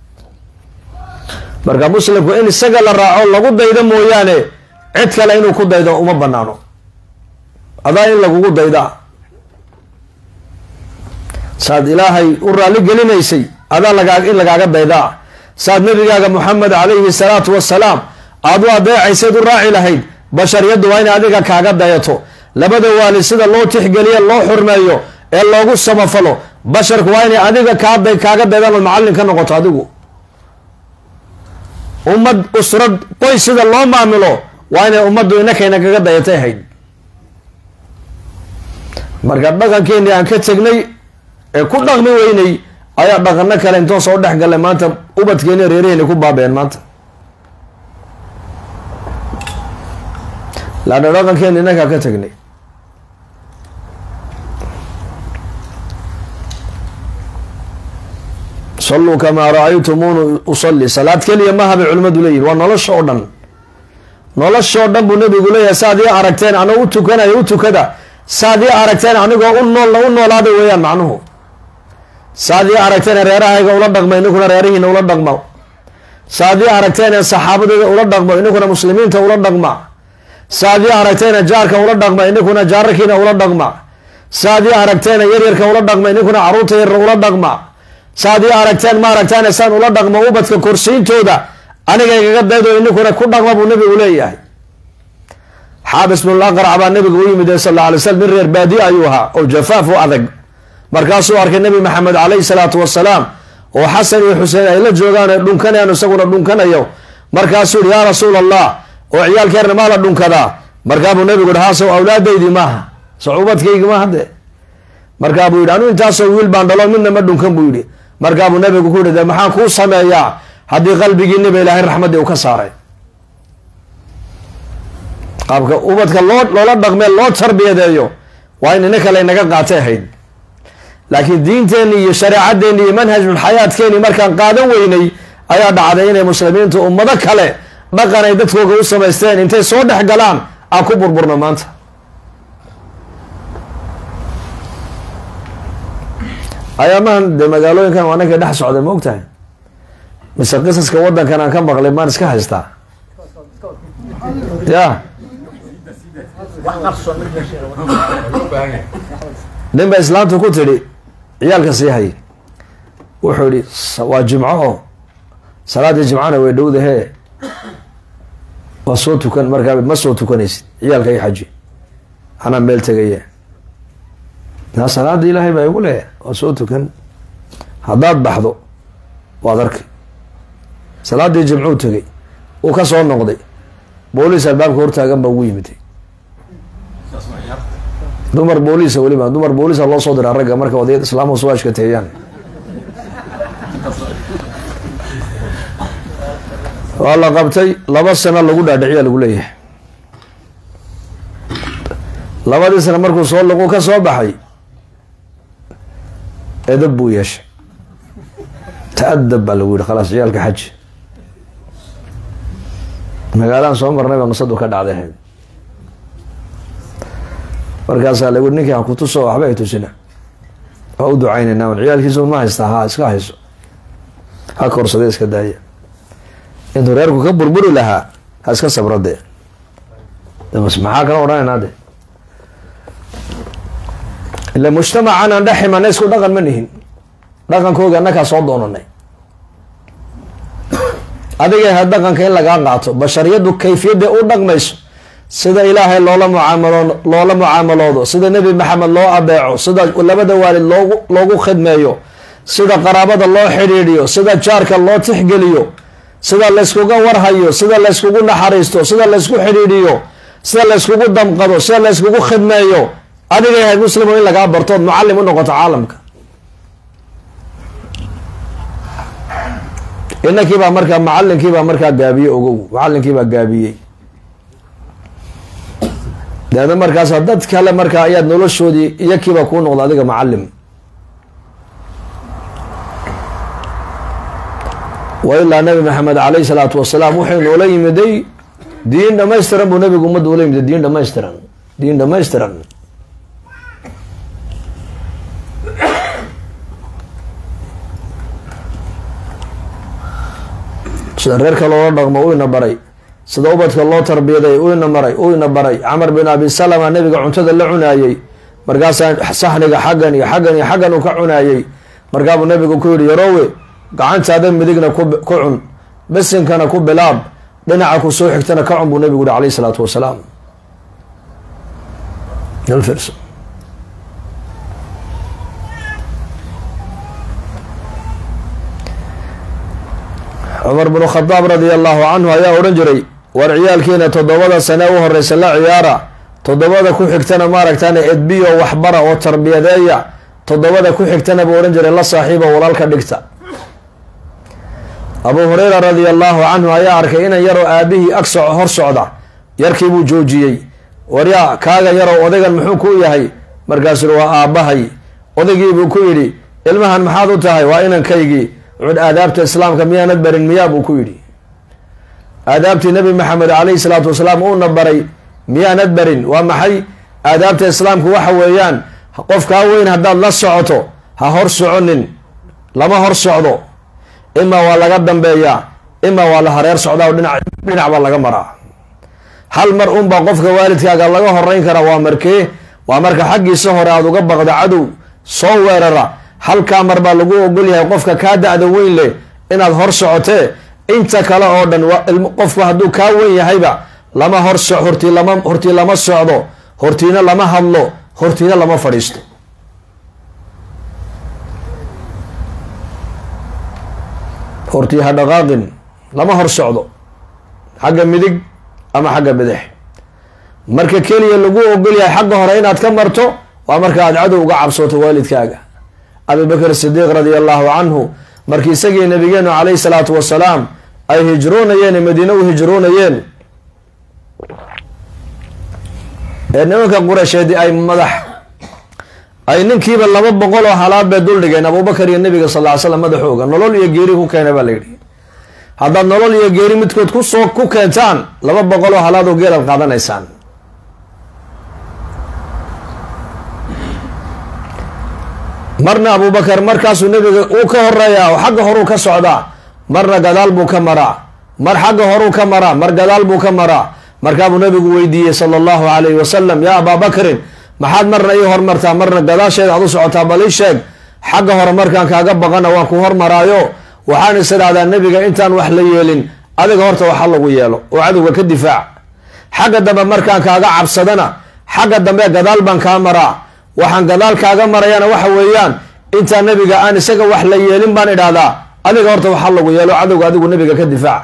marka muslimku in isaga la raaco lagu daydo mooyaane cid kale inuu ku daydo uma banaano adaa in lagugu daydaa saad ilaahay u raalli gelinaysay adaa lagaa in lagaaga daydaa saad nabigaaga moxamed calayhi salaatu wasalaam aad u adeecaysayd u raaci lahayd bashariyaddu waa inay adiga kaaga dayato labada waalid sida loo tixgeliyo loo xurmeeyo ee loogu samafalo basharku waa inay adiga kaada kaaga daydaan ood macallin ka noqoto adigu ummad usrad qoys sida loo maamilo waa inay ummaddu inakayna kaga dayatay hayd marka dhaqankeenii aan ka tegnay ee ku dhaqmi weynay ayaa dhaqano kale intoo soo dhex gallay maanta ubadkeeni reeraheyni ku baabeen maanta laanna dhaqankeeni inakaa ka tegnay salluu kamaa ra-aytumuuni usalli salaad keliya maha bay culimmadu leeyihin waa nolosha oo dhan nolosha oo dhan buu nabigu leeyahay saad ii aragteen anoo u tukanayo u tukada saad ii aragteen anigoo u nool u noolaada weeyaan macnuhu saad ii aragteen reerahayga ula dhaqmo ininkuna reerihiina ula dhaqmo saad ii aragteen saxaabadeeda ula dhaqmo ininkuna muslimiinta ula dhaqma saad ii aragteen jaarka ula dhaqma ininkuna jaararkiina ula dhaqma saad ii aragteen yaryarka ula dhaqma ininkuna caruurta yaryar ula dhaqma saad ii aragteen ma aragtaan saan ula dhaqmo ubadka korsiintooda aniga igaga daydo ininkuna ku dhaqma buu nabigu leeyahay xaabis binulaqrac baa nabigu u yimid sal alla alay slam nin reer baadiye ayuu ahaa oo jafaaf u adag markaasuu arkay nabi maxamed calayhi salaatu wasalaam oo xasan iyo xuseen ay la joogaan ee dhunkanayaan isaguna dhunkanayo markaasuu yihi yaa rasuul allah oo ciyaalkeerna maa la dhunkadaa markaabuu nabigu yihi haasow awlaadaydii maaha sacuubadkaygi maaha de markaabuu yidhi anu intaasoo wiil baan dhalo midna ma dhunkan buu yidhi markaabuu nabigu ku yidhi de maxaan kuu sameeyaa haddii qalbigiiniba ilaahay raxmaddii u ka saaray qaabka ubadka loo loola dhaqmee loo tarbiyadeeyo waa in inaka laynaga qaatay ahayd laakiin diinteenni iyo shareecadeenni iyo manhajul xayaadkeenni markaan qaadan weynay ayaa dhacday inay muslimiintu ummado kale dhaqan ay dadkooga u samaysteen intay soo dhex galaan aan ku burburno maanta ayaamahan dee magaalooyinkan waa ninkay dhex socday ma og tahay mise qisaska waddankan aan ka maqlay maan iska haystaa ya nin ba islaamtu ku tidhi ciyaalka sii hay wuxuu yihi waa jimco oo salaaddii jimcana way dhowdahee waa soo tukan markaa ma soo tukanaysid ciyaalka i xaji anaa meel tegaya naa salaada ilaahay baa igu leh waa soo tukan haddaad baxdo waad arkay salaaddii jimcuu tegay uu ka soo noqday booliis albaabka hortaagan baa ugu yimiday dumar booliisa weliba dumar booliisa loo soo diraa ragga marka odayad islaamhu soo ashkateeyaan waa la qabtay laba sano lagu dhaadhiciya lagu leeyahay labadii sano markuu soo liqu ka soo baxay edab buu yeeshay ta-adab baa lagu yihi khalaas ciyaalka xaji magaalaan soo marnay baa nusadu ka dhacday ahayd markaasaa lagu ninkii ha ku tuso waxba ay tusina waa u ducaynayna un ciyaalkiisu ma haystaa ha iska hayso ha korsade iska daaya intuu reerku ka burburi lahaa ha iska sabro dee maxaa kala odhanaynaa de ila mujtamacan aan dhex imanay isku dhaqan ma nihin dhaqankooga annakaa soo doonanay adigay ha dhaqanka in lagaa qaato bashariyaddu kayfiyadday u dhaqmayso sida ilaahay loola mucaamalo loola mucaamaloodo sida nebi maxamed loo adeeco sida labada waalid loogu loogu khidmeeyo sida qaraabada loo xidhiidhiyo sida jaarka loo tixgeliyo sida layskuga warhayo sida layskugu naxariisto sida laysku xidhiidhiyo sida layskugu damqado sida layskugu khidmeeyo adiga yahay muslimo in lagaa bartood mucalim u noqoto caalamka inankiibaa markaa macalinkiibaa markaa gaabiye ogow macalinkiibaa gaabiyey deedna markaas dad kale markaa ayaad noloshoodii iyakiiba kuu noqda adiga macalim wa ilaa nabi maxamed caleyhi salaatu wasalaam wuxuu noola yimiday diin dhamaystiran buu nabigu ummadda ula yimiday diin dhamaystiran diin dhamaystiran sida reerka loola dhaqmo u ina baray sida ubadka loo tarbiyaday u ina maray u ina baray camar bin abi salama nabiga cuntada la cunaayey markaasaa saxniga xaggan iyo xaggan iyo xaggan uu ka cunaayey markaabuu nabigu ku yihi yaroowe gacantaada midigna ku cun besinkana ku bilaab dhinaca ku soo xigtana ka cun buu nabigu yihi alayh isalaatu wasalaam cumar bnu khadaab radia allahu canhu ayaa odhan jiray war ciyaalkiina toddobada sane u horeysa la ciyaara toddobada ku xigtana maaragtaan edbiyo waxbara oo tarbiyadeeya toddobada ku xigtana buu odhan jiray la saaxiiba walaalka dhigta abuu hureyra radia allahu canhu ayaa arkay inan yaroo aabihii ag soco hor socda yarkiibuu joojiyey waryaa kaaga yarow odaygan muxuu ku yahay markaasuu waa aabbahay odaygiibuu ku yidhi ilmahan maxaad u tahay waa inankaygii wuxuuhi aadaabta islaamka miyaanad barin miyaa buu ku yidhi aadaabtii nabi maxamed caleyhi salaatu wasalaam uuna baray miyaanad barin waa maxay aadaabta islaamku waxa weeyaan qofkaa weyn haddaad la socoto ha hor soconin lama hor socdo imaa waa laga dambeeyaa imaa waa la hareer socdaa oo dhinac dhinac baa laga maraa hal mar unbaa qofka waalidkaaga laga horeyn karaa waa markee waa marka xaggiisa hore aada uga baqda cadow soo weerara halkaa mar baa lagu ogol yahay qofka kaa da-da weyn leh inaad hor socotee inta kale oo dhan qofku hadduu kaa weyn yahayba lama hor so hortii lama hortii lama socdo hortiina lama hadlo hortiina lama fadhiisto hortii ha dhaqaaqin lama hor socdo xagga midig ama xagga bidix marka keliya lagu ogol yahay xagga hore inaad ka marto waa marka aad cadow uga cabsooto waalidkaaga abi bakr sidiiq radia allahu canhu markii isagii nabigeenu caleyhi salaatu wasalaam ay hijroonayeen madiine u hijroonayeen ee nimanka qureysheedi ay madax ay ninkiiba laba boqol oo halaad bay dul dhigeen abubakar iyo nabiga sal ly slam madaxooga nolol iyo geeri ku keena baa la yidhi haddaad nolol iyo geeri midkood kusoo ku keentaan laba boqol oo halaad oo geelaad qaadanaysaan marna abubakar markaasuu nabiga uu ka horeeyaa oo xagga horuu ka socdaa marna gadaal buu ka maraa mar xagga horuu ka maraa mar gadaal buu ka maraa markaabuu nabigu weydiiyey sala allahu calayhi wasalam yaa abaa bakrin maxaad marna ii hormartaa marna gadaasheeda aad u socotaa bal ii sheeg xagga hore markaan kaaga baqana waan ku hormaraayo waxaan is idhahdaa nebiga intaan wax la yeelin adiga horta waxa lagu yeelo oo cadowga ka difaac xagga dambe markaan kaaga cabsadana xagga dambe gadaal baan kaa maraa waxaan gadaal kaaga marayana waxa weeyaan intaa nebiga aan isaga wax la yeelin baan idhahdaa adiga horta waxa lagu yeelo cadowga adigu nebiga ka difaac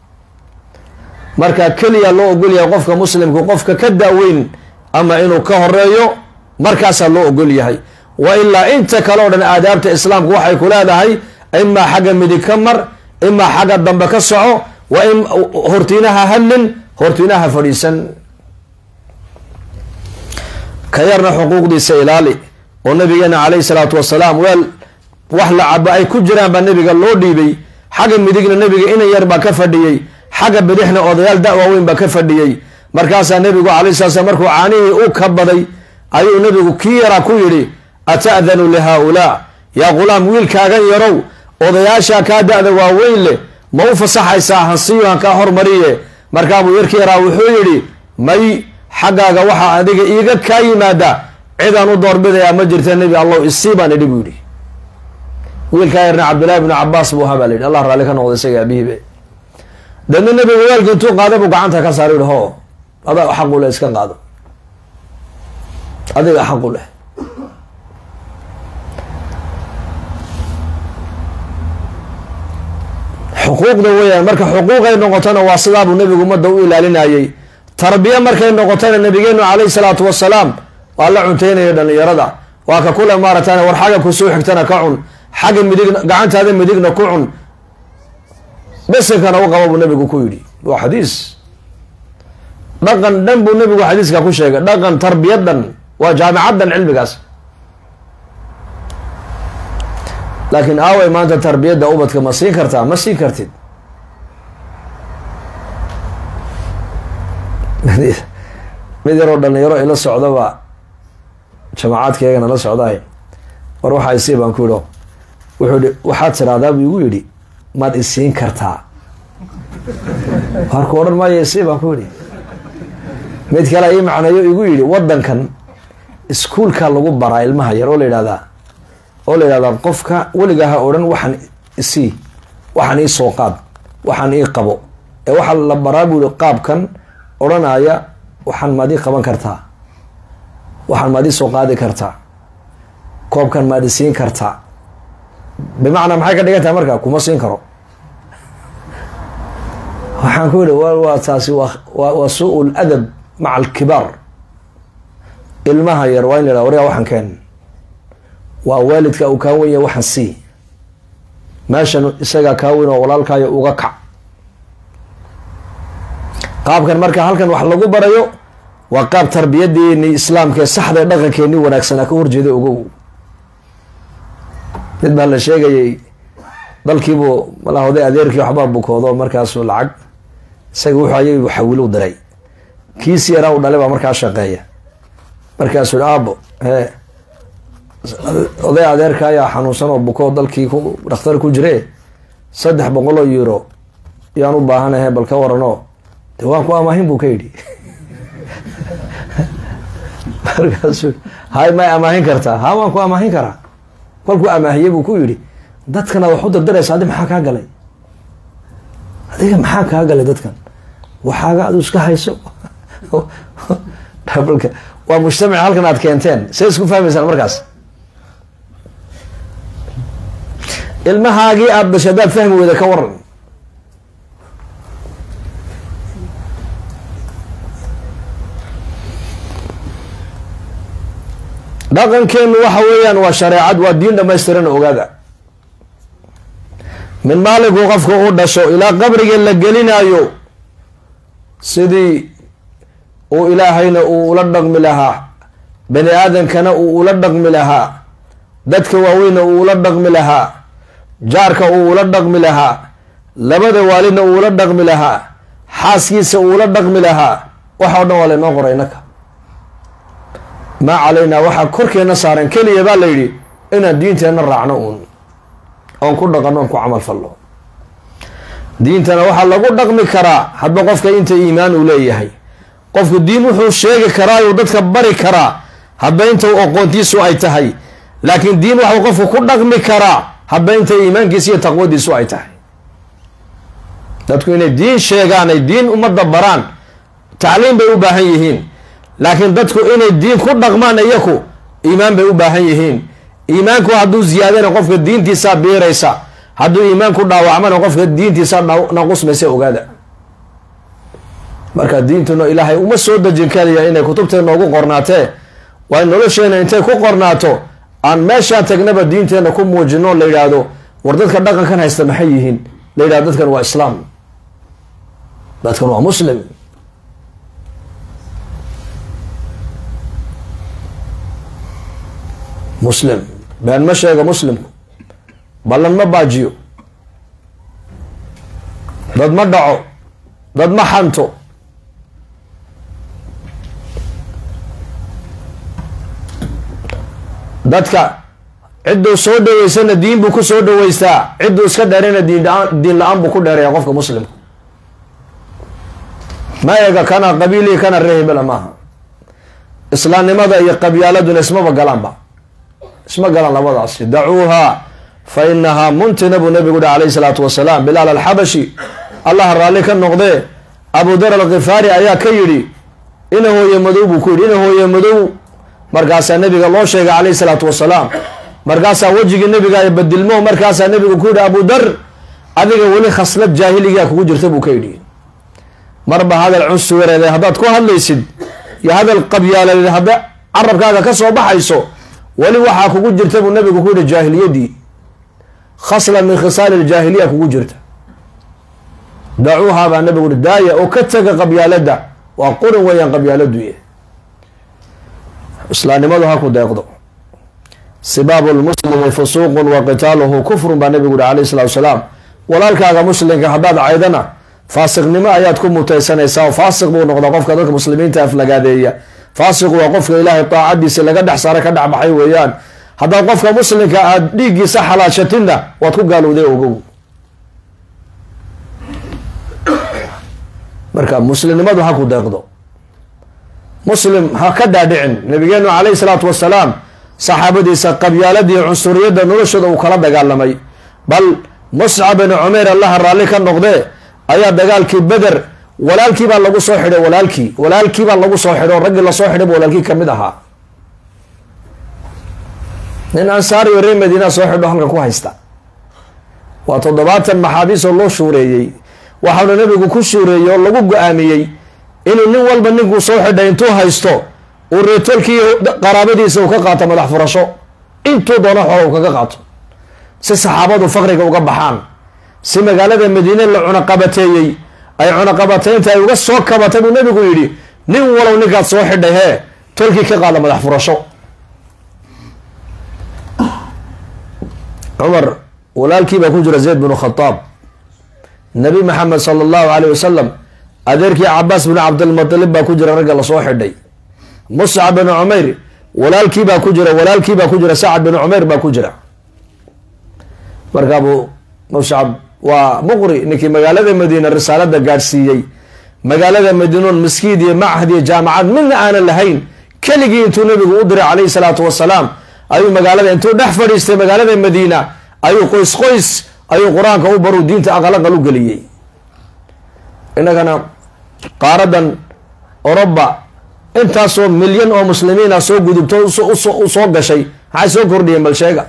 marka keliya loo ogolyahay qofka muslimku qofka ka daaweyn ama inuu ka horeeyo markaasaa loo ogol yahay wa ilaa inta kale o dhan aadaabta islaamku waxay ku leedahay imaa xagga midig ka mar imaa xagga dambe ka soco wa in hortiinaha hadlin hortiinaha fadhiisan ka yarna xuquuqdiisa ilaali oo nabigeena caleyhi salaatu wasalaam weel wax la cabo ay ku jiraan baa nabiga loo dhiibay xagga midigna nabiga inan yar baa ka fadhiyey xagga bidixna odayaal da-waaweyn baa ka fadhiyey markaasaa nabigu calay sala slam markuu caanihii u ka baday ayuu nabigu kii yaraa ku yidhi ata'danu lihaa-ulaa yaa ghulaam wiilkaagan yarow odayaashaa kaa da-da waaweyn leh ma u fasaxaysaa hansiyo han kaa hormariye markaabuu yarkii yaraa wuxuu yidhi may xaggaaga waxaa adiga iiga kaa yimaada cidaan u doorbidayaa ma jirta nebi allow isii baan idhi buu yidhi wiilkaa yarna cabdullaahi bnu cabaas buu ahaa baa la yidhi allah raalli ka noqda isaga abihiibe deedna nebigu weelka intuu qaaday buu gacanta ka saara yihi ho adaa xaqu leh iska qaado adiga xaqu leh xuquuqda weeyaan marka xuquuqay noqotona waa sidaabuu nebigu ummadda u ilaalinayay tarbiya markay noqotona nabigeenu calayhi salaatu wasalaam waa la cunteynaya dhalinyarada waa ka kule maaratan war xagga kusoo xigtana ka cun xagga midigna gacantaada midigna ku cun besinkana u qaba buu nabigu ku yidhi waa xadiis dhaqan dhan buu nabigu xadiiska ku sheegay dhaqan tarbiyadan waa jaamicaddan cilmigaas laakiin aaway maanta tarbiyadda ubadka ma siin kartaa ma siin kartid mid yaroo dhalinyaro ila socdaba jamacaadkeegana la socdaay war waxaa isii baan ku yidho wuxuu ihi waxaad tiraahdaa buu igu yidhi maad isiin kartaa warku odhan maayo isii baan ku yidhi mid kale ii macneeyo igu yidhi waddankan iskuulka lagu baraa ilmaha yar oo la yidhahdaa oo la yidhahdaa qofka weligaa ha odhan waxaan isii waxaan ii soo qaad waxaan ii qabo ee waxaa la baraa buu yihi qaabkan odhanaya waxaan maad ii qaban kartaa waxaan maad ii soo qaadi kartaa koobkan maad i siin kartaa bimacnaa maxay ka dhigan tahay marka kuma siin karo waxaan ku yihi waa taasi waa waa suu ladab maca alkibaar ilmaha yar waa in la yhahda waryaa waxaan keen waa waalidka uu kaa wenya waxaan sii meeshan isagaa kaa weyn oo walaalkaayo uga kac qaabkan marka halkan wax lagu barayo waa qaab tarbiyadeeni islaamkaee saxdae dhaqankeeni wanaagsanaa ka horjeeda ogow mid baa la sheegayay dalkiibuu malaa oday adeerkii waxbaa bukoodo markaasuu lacag isaga wuxuu ayay xawilu diray kiisi yaraa u dhalay baa markaa shaqeeya markaasuu hi aabo hee oday adeerka ayaa xanuunsan oo bukoo dalkii ku dhakhtar ku jire saddex boqol oo euro yaan u baahanahe bal ka waranoo de waan ku amaahin buu ka yidhi markaasuu hay may amaahin kartaa ha waan ku amaahin karaa kolkuu amaahiyey buu ku yidhi dadkana wax u dardaraysa adi maxaa kaa galay adiga maxaa kaa galay dadkan waxaaga adu iska hayso waa mujtamac halkan aad keenteen say isku fahmaysaan markaas ilmahaagii aada dhashay haddaad fahmi weyda ka waran dhaqankeenu waxa weeyaan waa shareecad waa diin dhamaystiran ogaada min maalinkuu qofka u dhasho ilaa qabriga la gelinaayo sidii uu ilaahayna uu ula dhaqmi lahaa bani aadamkana uu ula dhaqmi lahaa dadka waaweyna uu ula dhaqmi lahaa jaarka uu ula dhaqmi lahaa labada waalidna uu ula dhaqmi lahaa xaaskiisa uu ula dhaqmi lahaa waxa o dhan waa laynoo qoray innaka maa calaynaa waxaa korkeena saaran keliya baa la yidhi inaan diinteenna raacno uun oon ku dhaqanno oon ku camal fallo diintana waxaa lagu dhaqmi karaa hadba qofka inta iimaan uu leeyahay qofku diin wuxuu sheegi karaayuu dadka bari karaa hadba inta aqoontiisu ay tahay laakiin diin waxuu qofku ku dhaqmi karaa hadba inta iimaankiisa iyo taqwadiisu ay tahay dadku inay diin sheegaan ay diin ummadda baraan tacliim bay u baahan yihiin laakiin dadku inay diin ku dhaqmaan iyaku iimaan bay u baahan yihiin iimaanku hadduu ziyaadana qofka diintiisaa biiraysa hadduu iimaanku dhaawacmana qofka diintiisa naqusmaysa ogaada marka diintuna ilaahay uma soo dejin kaliya inay kutubteena ugu qornaatee waa in nolosheena intay ku qornaato aan meeshaan tagnaba diinteenna ku muujino la yidhaahdo war dadka dhaqankan haysta maxay yihiin la yidhahdo dadkan waa islaam dadkan waa muslim muslim been ma sheego muslimku ballan ma baajiyo dad ma dhaco dad ma xanto dadka cidduu soo dhaweysana diin buu ku soo dhaweystaa cidduu iska dheerayna diin la-aan buu ku dheeraya qofka muslimka ma eega kana qabiilii kana rehbela maaha islaamnimada iyo qabyaaladuna ismaba galaanba isma galaan labadaasi dacuuha fa inahaa muntina buu nabigu uhi alayhi salaatu wasalaam bilaal alxabashi allah raalli ka noqdee abu dar alkhifaari ayaa ka yidhi ina hooye madow buu ku yidhi ina hooye madow markaasaa nabiga loo sheegay calayhi salaatu wasalaam markaasaa wejigii nabiga ay badilmo markaasaa nabigu ku yidhi abu dar adiga weli khaslad jaahiligaa kugu jirta buu ka yidhi marba hadal cunsuwareed haddaad ku hadlaysid iyo hadal qabyaaladeed hadda carabkaaga ka soo baxayso weli waxaa kugu jirta buu nabigu ku yidhi jaahiliyadii khasla min khisaali ljaahiliya kugu jirta dacuuhaa baa nabigu yihi daaya oo ka taga qabyaaladda waa qurin weeyaan qabyaaladu y islaamnimadu ha ku deeqdo sibaabu lmuslimi fusuuqun wa qitaaluhu kufrun baa nabigu yihi alayh salatu wasalaam walaalkaaga muslimka haddaad caydana faasiqnimo ayaad ku mutaysanaysaa oo faasiq buu noqdaa qofka dadka muslimiinta aflagaadeeya faasiqu waa qofka ilaahay daacadiisa laga dhex saaray ka dhexbaxay weeyaan haddaad qofka muslimka aada dhiiggiisa xalaashatinna waad ku gaalowday ogow marka muslimnimadu ha ku deeqdo muslim ha ka dhaadhicin nabigeenu calayhi salaatu wasalaam saxaabadiisa qabyaaladii cunsuriyadda noloshooda uu kala dagaalamay bal muscab bin cumayr allaha raalli ka noqdee ayaa dagaalkii beder walaalkii baa lagu soo xidhay walaalkii walaalkii baa lagu soo xidhay oo raggii lasoo xidhay ba walaalkii kamid ahaa nin ansaariyo reer madiina soo xidho halkan ku haysta waa toddobaatan maxaabiisoo loo shuureeyey waxauna nabigu ku shuureeyey oo lagu go-aamiyey inuu nin walba ninkuu soo xidhay intuu haysto uu reetolkii qaraabadiisa uu ka qaato madax furasho intuu doono xoola uu kaga qaato si saxaabadu faqriga uga baxaan si magaalada madiine la cunaqabateeyey ay cunaqabateynta ay uga soo kabatay buu nabigu yidhi nin walow ninkaad soo xidhay hee tolkii ka qaada madax furasho cumar walaalkii baa ku jira zayd binu khadaab nabi maxamed sala allahu alayh wasalam adeerkii cabaas bin cabdilmutalib baa ku jira ragga lasoo xidhay muscab bin cumayr walaalkii baa ku jira walaalkii baa ku jira sacad bin cumayr baa ku jira markaabu muscab waa muqri ninkii magaalada madiina risaalada gaadhsiiyey magaalada madiinoon maskiid iyo machad iyo jaamacad midna aanan lahayn keligii intuu nabigu u diray calayhi salaatu wasalaam ayuu magaalada intuu dhex fadhiistay magaalada madiina ayuu qoys qoys ayuu qur-aanka u baru diinta aqalaqal u geliyey innagana qaaradan oroba intaasoo milyan oo muslimiina soo gudubto u soo gashay maxay soo kordhiyeen bal sheega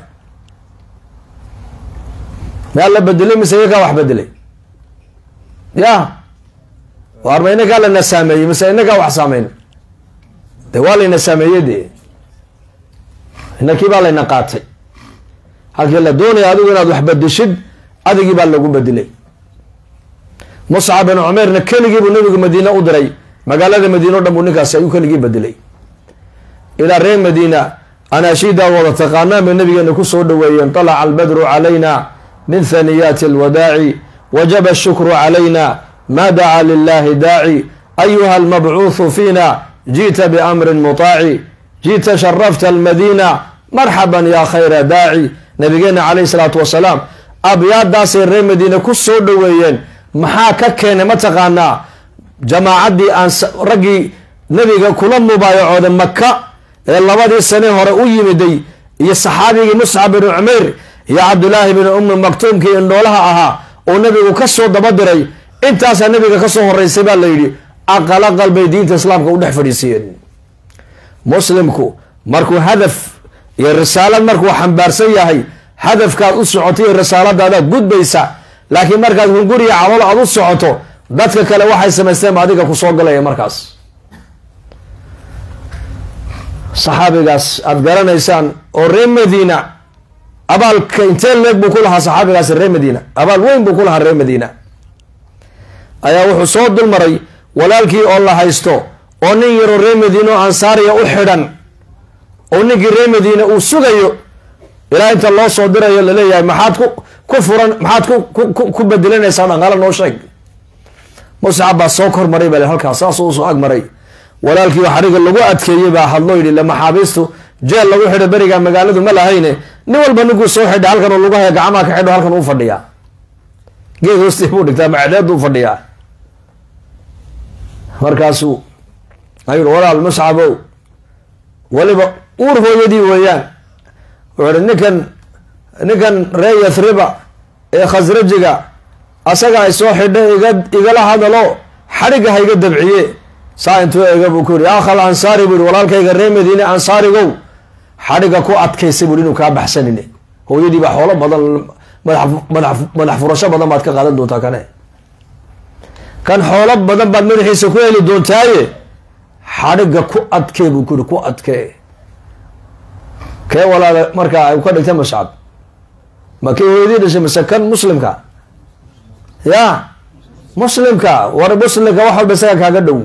maa la bedelay mise iyakaa wax bedelay ya waarma inagaa lana saameeyey mise inagaa wax saameyn de waa layna saameeyey de inakii baa layna qaatay halkii la doonaya adigu inaad wax bedeshid adigii baa lagu bedelay muscab bin cumeyrna keligii buu nabigu madiine u diray magaalada madiine o dhan buu ninkaasi ayuu keligii bedelay ilaa reer madiina anaashidaa wada taqaanaan bay nabigeena kusoo dhaweeyeen طalaca albadru calayna min haniyaati alwadaaci wajaba ashukru calayna ma dacaa lilahi daaci ayuha almabcuuثu fiina jiئta biamrin muطaaci jiئta sharafta almadiina marxaban ya khayra daaci nabigeena calayh salaatu wasalaam abyaadaasay reer madiine ku soo dhaweeyeen maxaa ka keenay mataqaanaa jamaacaddii aan raggii nebiga kula mubaayacooda maka ee labadii sane hore u yimiday iyo saxaabigii muscab bin cumayr iyo cabdulaahi bin ummi maktuumkii indhoolaha ahaa oo nebigu ka soo daba diray intaasaa nebiga ka soo horeysay baa la yidhi aqal aqal bay diinta islaamka u dhex fadhiisiyeen muslimku markuu hadaf iyo risaalad markuu xambaarsan yahay hadafkaad u socotay iyo risaaladaadaad gudbaysa laakiin markaad hunguriya calool aad u socoto dadka kale waxay samaysteen ba adiga ku soo galaya markaas saxaabigaas aada garanaysaan oo reer madiina abaalka intee leeg buu ku lahaa saxaabigaas reer madiina abaal weyn buu ku lahaa reer madiina ayaa wuxuu soo dulmaray walaalkii oo la haysto oo nin yaroo reer madiina oo ansaariya u xidhan oo ninkii reer madiina uu sugayo ilaa inta loo soo dirayo laleeyahay maxaad ku ku furan maxaad ku ku bedelanaysaa dhaqaalo noo sheeg muscab baa soo kor maray bale halkaas saasuu usoo ag maray walaalkii xariga lagu adkeeyey baa hadloo yidhi la maxaabiistu jeel lagu xidho beriga magaaladu ma lahayne nin walba ninkuu soo xidha halkan oo lagu haya gacmaha ka xidho halkan uu fadhiyaa geed hoostii buu dhigtaa macdeedu fadhiyaa markaasuu ayuu walaal muscabow weliba uur hooyadii weeyaan wuxuu ihi ninkan ninkan ree yathriba ee khasrajiga asaga ay soo xidha iga igala hadalo xadhigga ha iga dabciye saa intuu eega buu ku yihi akhal ansaari buu yihi walaalkayga reer madiine ansaarigow xadhiga ku adkaysay buu inuu kaa baxsanine hooyadii baa xoolo badan madax madax furasho badan baad ka qaadan doontaa kane kan xoolo badan baad madaxiisa ku heli doontaaye xadhiga ku adkee buu ku yihi ku adkee kee walaala markaa ay ka dhigta mascad ma kii hooyadii dhashay mase kan muslimka ya muslimka war muslimka wax walba isaga kaaga dhow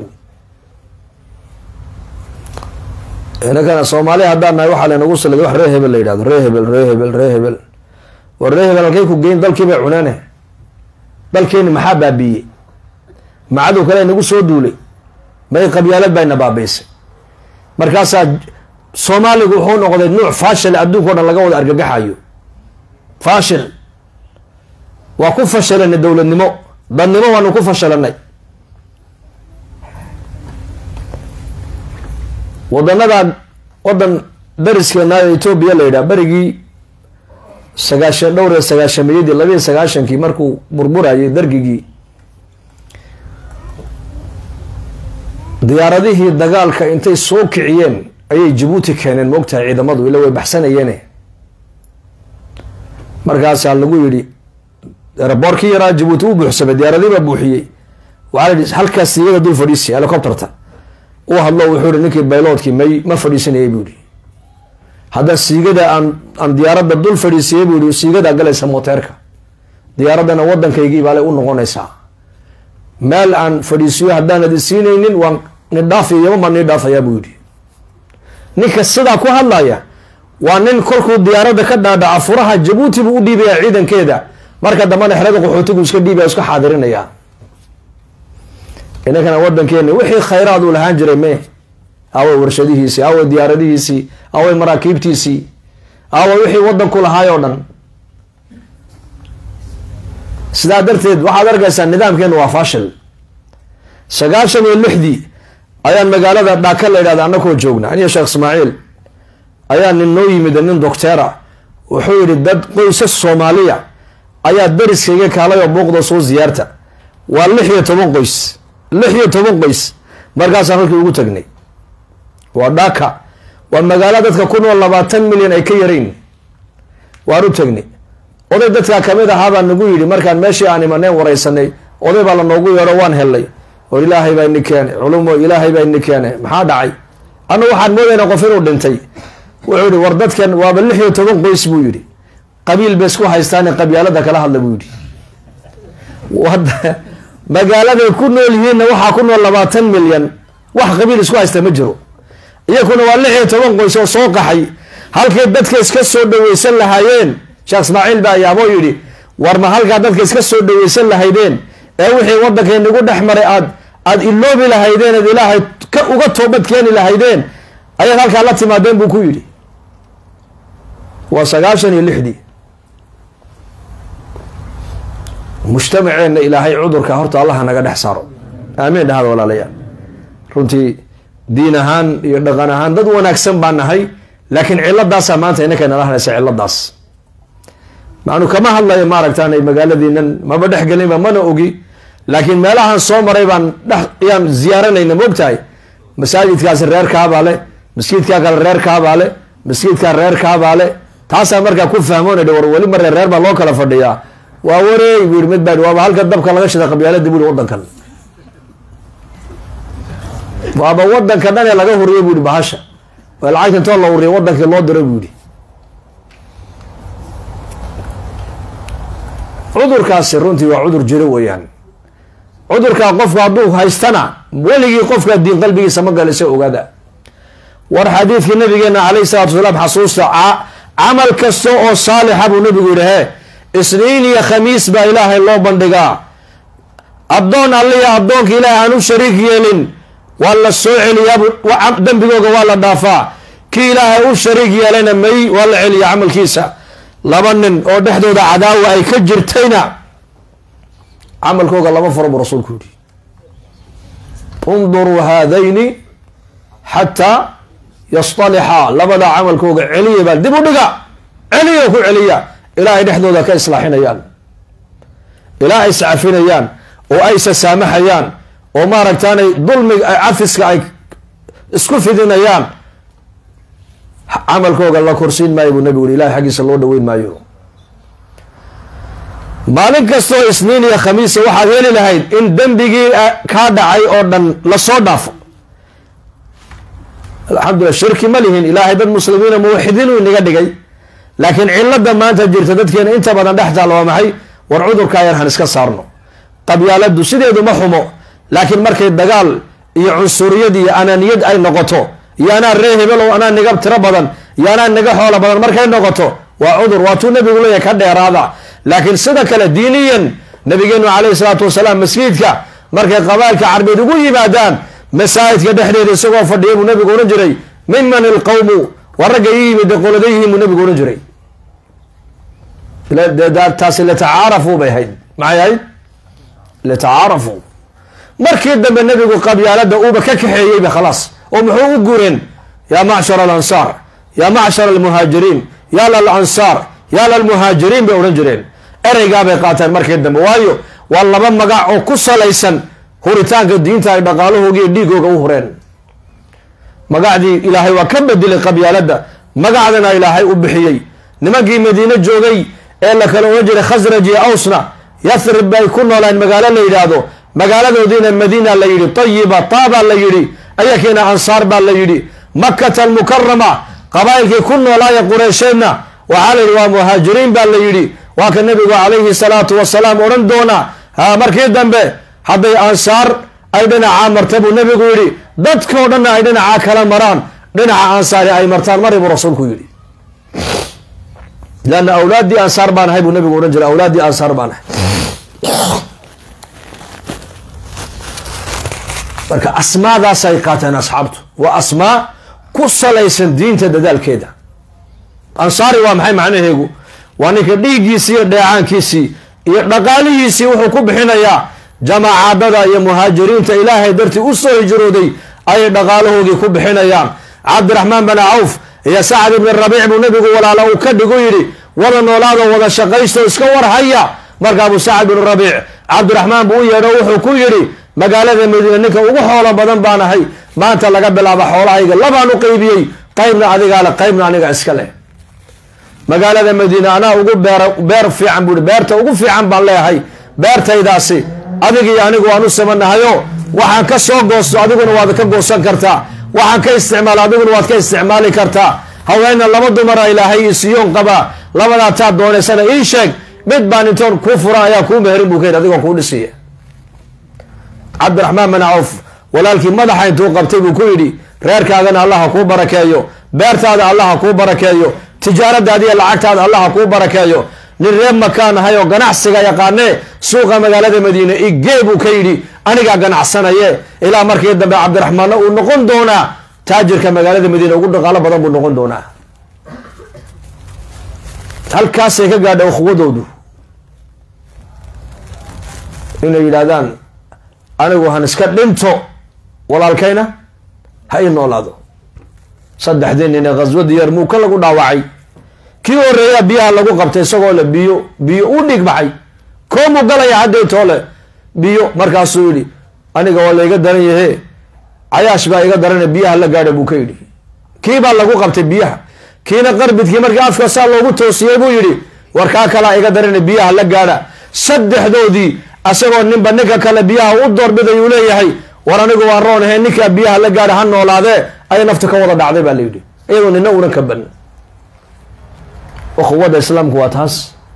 inakana soomaali haddaan nahay waxaa laynagu saliday wax ree hebel la yidhahdo ree hebel ree hebel ree hebel war ree hebel halkay ku geyn dalkii bay cuneene dalkeeni maxaa baabiiyey macadow kale nagu soo duulay may qabyaalad bayna baabiisay markaasaa soomaaligu wuxuu noqday nuuc faashil adduunka o dhan laga wada argagaxayo faashil waa ku fashilanay dowladnimo dadnimo waanu ku fashilanay wadanada wadan dariskeena etoobiya la yidhaha berigii sagaashan dhowr iyo sagaashamiyadii labiiyo sagaashankii markuu burburayay dargigii diyaaradihii dagaalka intay soo kiciyeen ayay jabuuti keeneen moogtahay ciidamadu ila way baxsanayeene markaasaa lagu yidhi eraboorkii yaraa jabuuti u buuxsamay diyaaradii baa buuxiyey waxaa la yihi halkaas iyada dul fadhiisi helicopterta u hadlo wuxuu ihi ninkii bayloodkii may ma fadhiisanayay buu yihi hadda siigada aan aan diyaaradda dul fadhiisiyey buu yihi siigadaa galaysa mooteerka diyaaraddana waddankaygii baale u noqonaysaa meel aan fadhiisiyo haddaanad isiinaynin waan nidhaafiy yama baan nii dhaafayaa buu yihi ninka sidaa ku hadlaya waa nin kolkuu diyaaradda ka dhaadhaca furaha jabuuti buu u dhiibayaa ciidankeeda marka dambana xerada qaxootigu iska dhiibaya iska xaadirinaya inankana wadankeeni wixii khayraad uu lahaan jiray me aaway warshadihiisii aaway diyaaradihiisii aaway maraakiibtiisii aaway wixii wadanku lahaay oo dhan sidaa darteed waxaad arkaysaa nidaamkeenu waa fashil sagaashan iyo lixdii ayaan magaalada dhaaka la yidhahda anakoo joogna aniyo sheekh ismaaciil ayaa nin noo yimid nin docteera wuxuu yihi dad qoysas soomaaliya ayaa dariskayga kaalay oo buuqda soo ziyaarta waa lix iyo toban qoys lix iyo toban qoys markaasaan halkii ugu tagnay waa dhaka waa magaalo dadka ku nool labaatan milyan ay ka yarayn waan u tagnay oday dadkaa kamid ahaabaa nagu yidhi markaan meeshii aan imaneen waraysanay oday baa la noogu yeedho waan hellay oo ilaahay baa ini keene culumo ilaahay baa ini keene maxaa dhacay anna waxaan moodayna qof inuu dhintay wuxuu yihi war dadkan waaba lix iyo toban qoys buu yidhi qabiil bay isku haystaane qabyaalada kala hadla buu yidhi magaaladay ku nool yihiinna waxaa ku nool labaatan milyan wax qabiil isku haysta ma jiro iyakuna waa lix iyo toban qoys oo soo qaxay halkay dadka iska soo dhaweysan lahaayeen sheekh ismaaciil baa ayaaboo yidhi war ma halkaa dadka iska soo dhaweysan lahaydeen ee wixii waddankaynagu dhex maray aad aada iloobi lahaydeen aad ilaahay ka uga toobad keeni lahaydeen ayaad halkaa la timaadeen buu ku yidhi waa sagaashan iyo lixdii mujtamaceenna ilaahay cudurka horta allaha naga dhex saaro aamiin dhahada walaalayaal runtii diin ahaan iyo dhaqan ahaan dad wanaagsan baan nahay laakiin ciladaasaa maanta inakay nala hadlaysa ciladaas macnu kama hadlayo maaragtaan magaaladiinan maba dhex gelinba mana ogi laakiin meelahan soo maray baan dhex yaan ziyaaranayna maogtahay masaajidkaasi reer kaabaa le masjidkaa kale reer kaabaa le masjidkaa reer kaabaa le taasaa markaa ku fahmoona war weli maree reer baa loo kala fadhiyaa waa wareey bu yidhi mid baa waaba halka dabka laga shida qabyaalada bu yihi wadankan waaba wadanka dhan ee laga huriyo bu yihi bahasha waa lacagta intoo la huriyo wadankii loo diro bu yihi cudurkaasi runtii waa cudur jiro weeyaan cudurkaa qofku hadduu haystana weligii qofka diin qalbigiisa ma galisa ogaada war xadiidkii nabigeena calayhi salatu wasalaam xasuusta camal kasta oo saalixa buu nabigu yihi he isniin iyo khamiis baa ilaahay loo bandhigaa addoon alliya addoonka ilaahay aan u shariik yeelin waa la soo celiyaa dembigooga waa la dhaafaa kii ilaahay u shariik yeelayna may waa la celiyaa camalkiisa laba nin oo dhexdooda cadaawa ay ka jirtayna camalkooga lama furo buu rasuulku yihi unduruu haadayni xataa yastalixaa labada camalkooga celiya baa dib u dhiga celiya ku celiya ilaa ay dhexdooda ka islaaxinayaan ilaa ay iscafinayaan oo ay sasaamaxayaan oo maaragtaanay dulmiga cafiska ay isku fidinayaan camalkooga la korsiin maayo buu nabigu yiri ilahay xaggiisa loo dhaweyn maayo maalin kastoo isniin iyo khamiisa waxaad heli lahayd in dembigii kaa dhacay oo dhan lasoo dhaafo alxamdulillah shirki ma lihin ilaahay dad muslimiina muwaxidiin uu inaga dhigay laakiin cilada maanta jirta dadkeena inta badan dhex taalla waa maxay war cudurkaa yar han iska saarno qabyaaladu sideedu ma xumo laakiin markay dagaal iyo cunsuriyad iyo anaaniyad ay noqoto iyo anaa ree hebelow anaa niga tiro badan iyo anaa niga xoola badan markay noqoto waa cudur waatuu nabigu leeyahay ka dheeraada laakiin sida kale diiniyan nabigeenu calayhi salaatu wasalaam masjidka markay qabaalka carbeed ugu yimaadaan masaajidka dhexdeeda isagoo fadhiya buu nabigu ohan jiray miman ilqawmu waa ragga ii yimid qoladayihiin buu nabigu ohan jiray taasi litacaarafu bay ahayd maxay ahayd litacaarafu markii dambe nabigu qabyaalada uuba ka kaxeeyeyba khalaas oo muxuu u gureen yaa macshar alansaar yaa macshar almuhaajiriin yaa lalansaar yaa lalmuhaajiriin bay odhan jireen ereygaabay qaateen markii dambe waayo waa laba magac oo ku salaysan huritaanka diinta ay dhaqaalahooga iyo dhiigooga u hureen magacdii ilaahay waa ka bedelay qabyaalada magacdana ilaahay u bixiyey nimankii madiine joogay ee la kala odhan jiray khasraj iyo awsna yathrib bay ku noolaan magaalo la yidhaahdo magaaladoodiina madiina la yidhi tayiba taabaa la yidhi ayakiina ansaar baa la yidhi makata almukarama qabaa'ilkii ku noolaaya qureysheedna waxaa la yidhi waa muhaajiriin baa la yidhi waa ka nabigu calayhi salaatu wasalaam odhan doona ha markii dambe hadday ansaar ay dhinacaa marta buu nabigu yidhi dadkao dhanna ay dhinacaa kala maraan dhinaca ansaari ay martaan mari buu rasuulku yidhi leanna awlaaddii ansaar baan ahay buu nabigu odhan jiray awlaaddii ansaar baan ahay marka asmaadaasay qaateen asxaabtu waa asmaa ku salaysan diinta dadaalkeeda ansaari waa maxay macnaheegu waa ninka dhiiggiisii iyo dheecaankiisii iyo dhaqaalihiisii wuxuu ku bixinayaa jamaacadada iyo muhaajiriinta ilaahay dartii u soo hijrooday ayay dhaqaalahoodii ku bixinayaan cabdiraxmaan bin cawf iyo sacad ibni rabiic buu nabigu walaala uu ka dhigu yidhi wada noolaado wada shaqaysto iska warhaya markaabuu sacad bin rabiic cabdiraxmaan buu u yeedho wuxuu ku yidhi magaalada madiine ninka ugu xoolo badan baan ahay maanta laga bilaabo xoolahayga labaan u qeybiyey qaybna adigaa le qaybna aniga iska leh magaalada madiine anaa ugu beer beer fiican buui beerta ugu fiican baan leeyahay beertaydaasi adigii anigu waan u samanahayo waxaan ka soo goosto adiguna waad ka goosan kartaa waxaan ka isticmaala adiguna waad ka isticmaali kartaa haweenna laba dumara ilaahay isiyoon qabaa labadaa taad doonaysana ii sheeg mid baan intoon kuu furan ayaa kuu meherin buu ka yidhi adigoo kuu dhisiya cabdiraxmaan bin cawf walaalkii madaxa intuu qabtay buu ku yidhi reerkaagana allaha kuu barakeeyo beertaada allaha kuu barakeeyo tijaaradaada iyo lacagtaada allaha kuu barakeeyo nin reer makaan ahay oo ganacsiga yaqaanee suuqa magaalada madiine igee buu ka yidhi anigaa ganacsanaye ilaa markii dambe cabdiraxmaanna uu noqon doonaa taajirka magaalada madiine ugu dhaqaalo badan buu noqon doonaa halkaasay ka gaadha ukhuwadoodu inay yidhaahdaan anigu han iska dhinto walaalkayna ha ii noolaado saddexdii nin ee khaswadii yarmuuka lagu dhaawacay kii horeeyaa biyaha lagu qabtay isagoo le biyo biyo u dhig baxay koomuu galaya hadday toole biyo markaasuu yidhi aniga waa layga daran yahe cayaash baa iga darane biyaha la gaadha buu ka yidhi kii baa lagu qabtay biyaha kiina qarbidkii markii afka saa loogu toosiyey buu yidhi war kaa kalaa iga darane biyaha la gaadha saddexdoodii asagoo ninba ninka kale biyaha u doorbiday uu leeyahay war anigu waan roon ahe ninkaa biyaha la gaadha ha noolaadee ayay nafta ka wada dhacday baa la yidhi iyadoo nina unan ka ban ukhuwada islaamku waa taas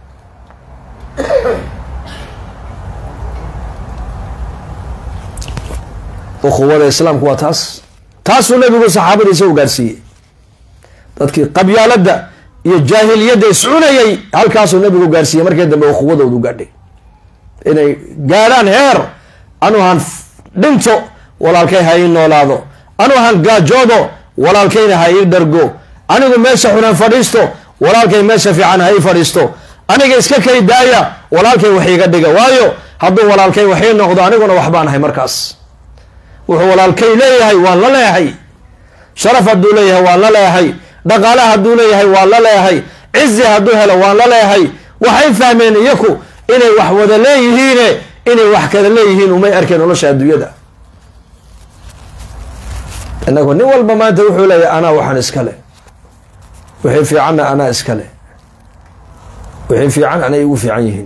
ukhuwada islaamku waa taas taasuu nabigu saxaabadiisa u gaarsiiyey dadkii qabyaalada iyo jaahiliyadda iscunayay halkaasuu nabigu gaarsiiyey markii dambe ukhuwadoodu gaadhay inay gaadhaan heer anu han dhinto walaalkay ha ii noolaado anu han gaajoodo walaalkayna ha ii dhargo anigu meesha xunan fadhiisto walaalkay meesha fiican ha ii fadhiisto aniga iska kay daaya walaalkay wax iiga dhiga waayo hadduu walaalkay wax ii noqdo aniguna waxbaan ahay markaas wuxuu walaalkay leeyahay waan la leeyahay sharaf hadduu leeyahay waan la leeyahay dhaqaale hadduu leeyahay waan la leeyahay cizi hadduu helo waan la leeyahay waxay fahmeen iyaku inay wax wada leeyihiine inay wax kala leeyihiin umay arkeen nolosha adduunyada inagu nin walba maanta wuxuu leeyahy anaa waxaan iskale wixii fiicanna anaa iskale wixii fiican anay igu fiican yihiin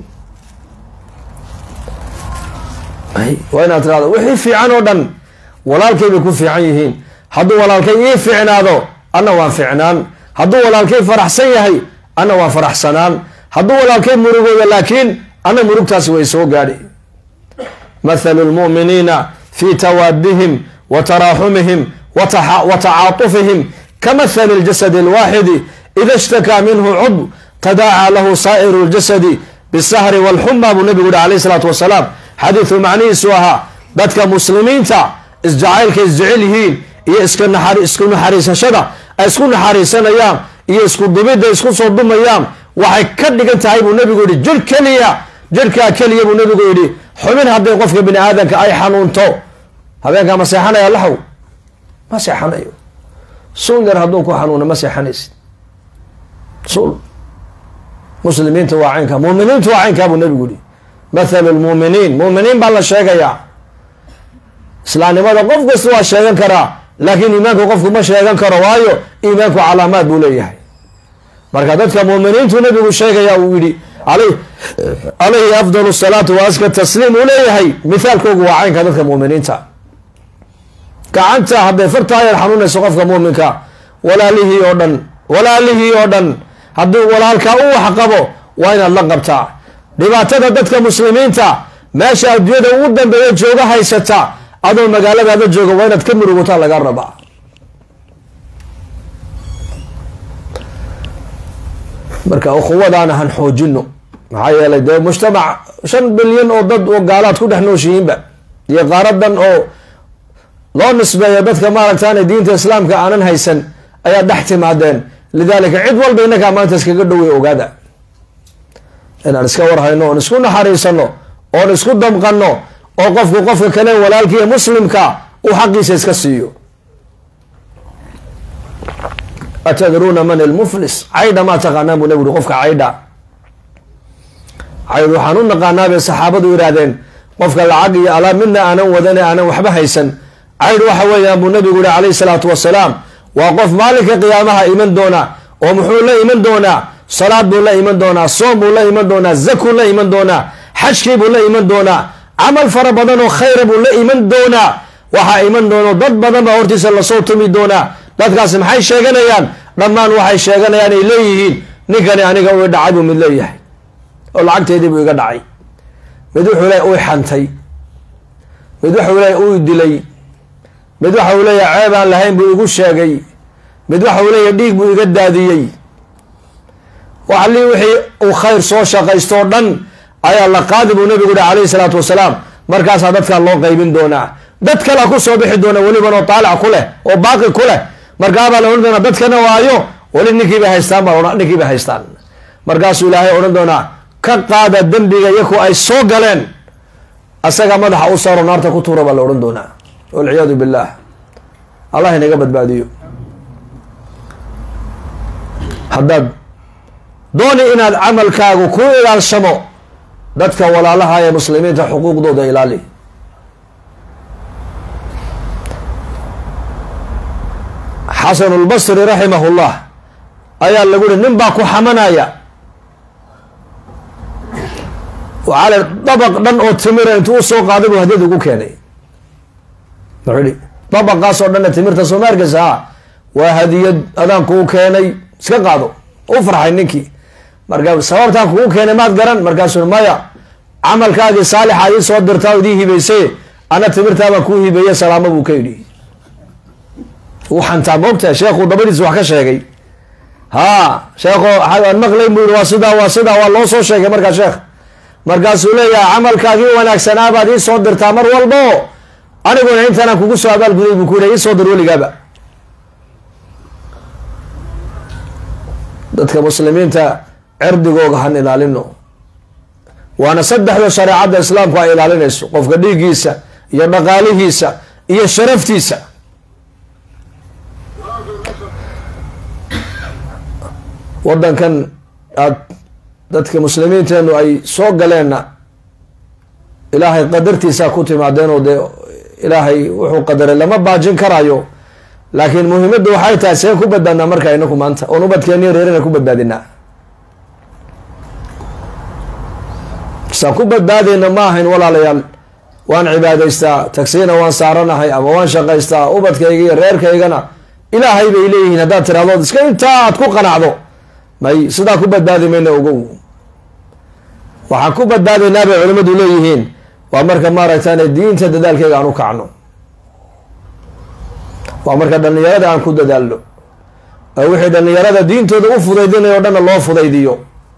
waa inaad tirahdo wixii fiican oo dhan walaalkay bay ku fiican yihiin hadduu walaalkay ii fiicnaado anna waan fiicnaan hadduu walaalkay faraxsan yahay anna waan faraxsanaan hadduu walaalkay murugooda laakiin anna murugtaasi way soo gaadhi mathalu lmu'miniina fi tawaadihim wa taraaxumihim wa tacaatufihim kamathali اljasadi اlwaaxidi ida ishtakaa minhu cudw tadaacaa lahu saa'iru اljasadi bisahri wاlxuma buu nabigu yihi alayh isalaatu wasalaam xadiidu macnihiisu ahaa dadka muslimiinta isjacaylka isjecel yihiin iyo isku naxariisashada ay isku naxariisanayaan iyo isku dumidda isku soo dumayaan waxay ka dhigan tahay buu nabigu yihi jir keliya jirkaa keliya buu nabigu yidhi xubin hadday qofka bini aadamka ay xanuunto habeenkaa ma seexanaya laxw ma seexanayo suul yar hadduu ku xanuuna ma seexanaysid suul muslimiinta waa caynkaa muminiinta waa caynkaa buu nabigu yihi mathalu lmuuminiin muuminiin baa la sheegayaa islaamnimada qof kasta waa sheegan karaa laakiin iimaanku qofku ma sheegan karo waayo iimaanku calaamaad buu leeyahay marka dadka muuminiintu nabigu sheegaya uu yihi alayhi afdal salaatu wa aska tasliim uu leeyahay mithaalkoogu waa caynka dadka muuminiinta gacanta hadday fartaa yar xanuunayso qofka muuminka walaalihii oo dhan walaalihii oo dhan haddii walaalkaa u wax qabo waa inaad la qabtaa dhibaatada dadka muslimiinta meesha adduunyada ugu dambeeya jooga haysata adoo magaaladaada jooga waa inaad ka murugutaa laga rabaa marka ukhuwadaana han xoojino maxaa yeelay dee mujtamac shan bilyan oo dad oo gaalaad ku dhex nooshihiinba iyo qaaradan oo loo nisbeeyo dadka maaragtaan diinta islaamka aanan haysan ayaa dhex timaadeen lidaalika cid walba inakaa maanta iskaga dhowey ogaada inaan iska warhayno oon isku naxariisano oon isku damqano oo qofku qofka kale walaalkiiyo muslimka uu xaqiisa iska siiyo atadruuna man ilmuflis caydha maa taqaanaan buu nabi uri qofka caydha caydh waxaan u naqaanaa bay saxaabadu yidhaahdeen qofka lacag iyo alaab midna aanan wadan aanan waxba haysan caydh waxa weeyaan buu nabigu yihi calayhi salaatu wasalaam waa qof maalinka qiyaamaha iman doona oo muxuu la iman doonaa salaad buu la iman doonaa soom buu la iman doonaa zakuu la iman doonaa xajkii buu la iman doonaa camal fara badan oo khayra buu la iman doonaa waxaa iman doono dad badan baa hortiisa lasoo tumi doonaa dadkaasi maxay sheeganayaan dhammaan waxay sheeganayaan ay leeyihiin ninkani aniga ui dhacay buu mid leeyahay oo lacagteedii buu iga dhacay mid wuxuu leeya uy xantay mid wuxuu leeya uy dilay mid waxa uu leeyahay ceeb aan lahayn buu igu sheegay mid waxa uu leeyahay dhiig buu iga daadiyey waxli wixii uu khayr soo shaqaysto o dhan ayaa la qaadi buu nabigu yihi calayhi salaatu wasalaam markaasaa dadkaa loo qaybin doonaa dad kalea ku soo bixi doona weliban oo taalic ku leh oo baaqi ku leh markaabaa la odhan doonaa dadkana waayo weli ninkiibay haystaan baa ninkiibay haystaan markaasuu ilaahay odhan doonaa ka qaada dembiga iyaku ay soo galeen asaga madaxa u saaro naarta ku tuura baa la odhan doonaa walciyaadu billaah allah inaga badbaadiyo haddaad dooni inaad camalkaagu ku ilaalshamo dadka walaalaha ee muslimiinta xuquuqdooda ilaali xasanu lbasri raximahullah ayaa lagu yihi nin baa ku xamanaya waxaa le dabaq dhan oo timira intuu usoo qaaday buu hadiyad ugu keenay wuxuu ihi dabaqaas oo dhanna timirta soomaarkasa ha waa hadiyad adaan kuu keenay iska qaado u farxay ninkii marka sababtaan kugu keenay maad garan markaasuu maya camalkaagii saalixa ii soo dirtaa o idii hibaysay ana timirtaabaan kuu hibeeye salaamo buu ka yidhi u xantaa moogtahay sheekhu dabadiis wax ka sheegay ha sheekho aan maqlayn buu yihi waa sidaa waa sidaa waa loo soo sheegay markaa sheekh markaasuu leeyahay camalkaagii wanaagsanaa baad ii soo dirtaa mar walbo aniguna intaanaan kugu soo abaalguday buu ku yidhi ii soo dir weligaaba dadka muslimiinta cirdigooga han ilaalino waana saddexda shareecadda islaamku ay ilaalinayso qofka dhiiggiisa iyo dhaqaalihiisa iyo sharaftiisa waddankan aad dadka muslimiinteenu ay soo galeenna ilaahay qadartiisaa ku timaadeen oo dee ilaahay wuxuu qadaray lama baajin karayo laakiin muhiimaddu waxay tahay see ku badbaadnaa marka inaku maanta oon ubadkeeniyo reerina ku badbaadinaa saan ku badbaadayna ma ahayn walaalayaal waan cibaadaystaa tagsiina waan saaranahay ama waan shaqaystaa ubadkayga iyo reerkaygana ilaahay bay leeyihiin haddaad tiraahdood iska intaa aad ku qanacdo may sidaa ku badbaadi mayna ogow waxaan ku badbaadaynaa bay culimmadu leeyihiin waa marka maaragtaan diinta dadaalkeyga aan u kacno waa marka dhallinyarada aan ku dadaalno oo wixii dhallinyarada diintooda u fudaydinayo o dhanna loo fudaydiyo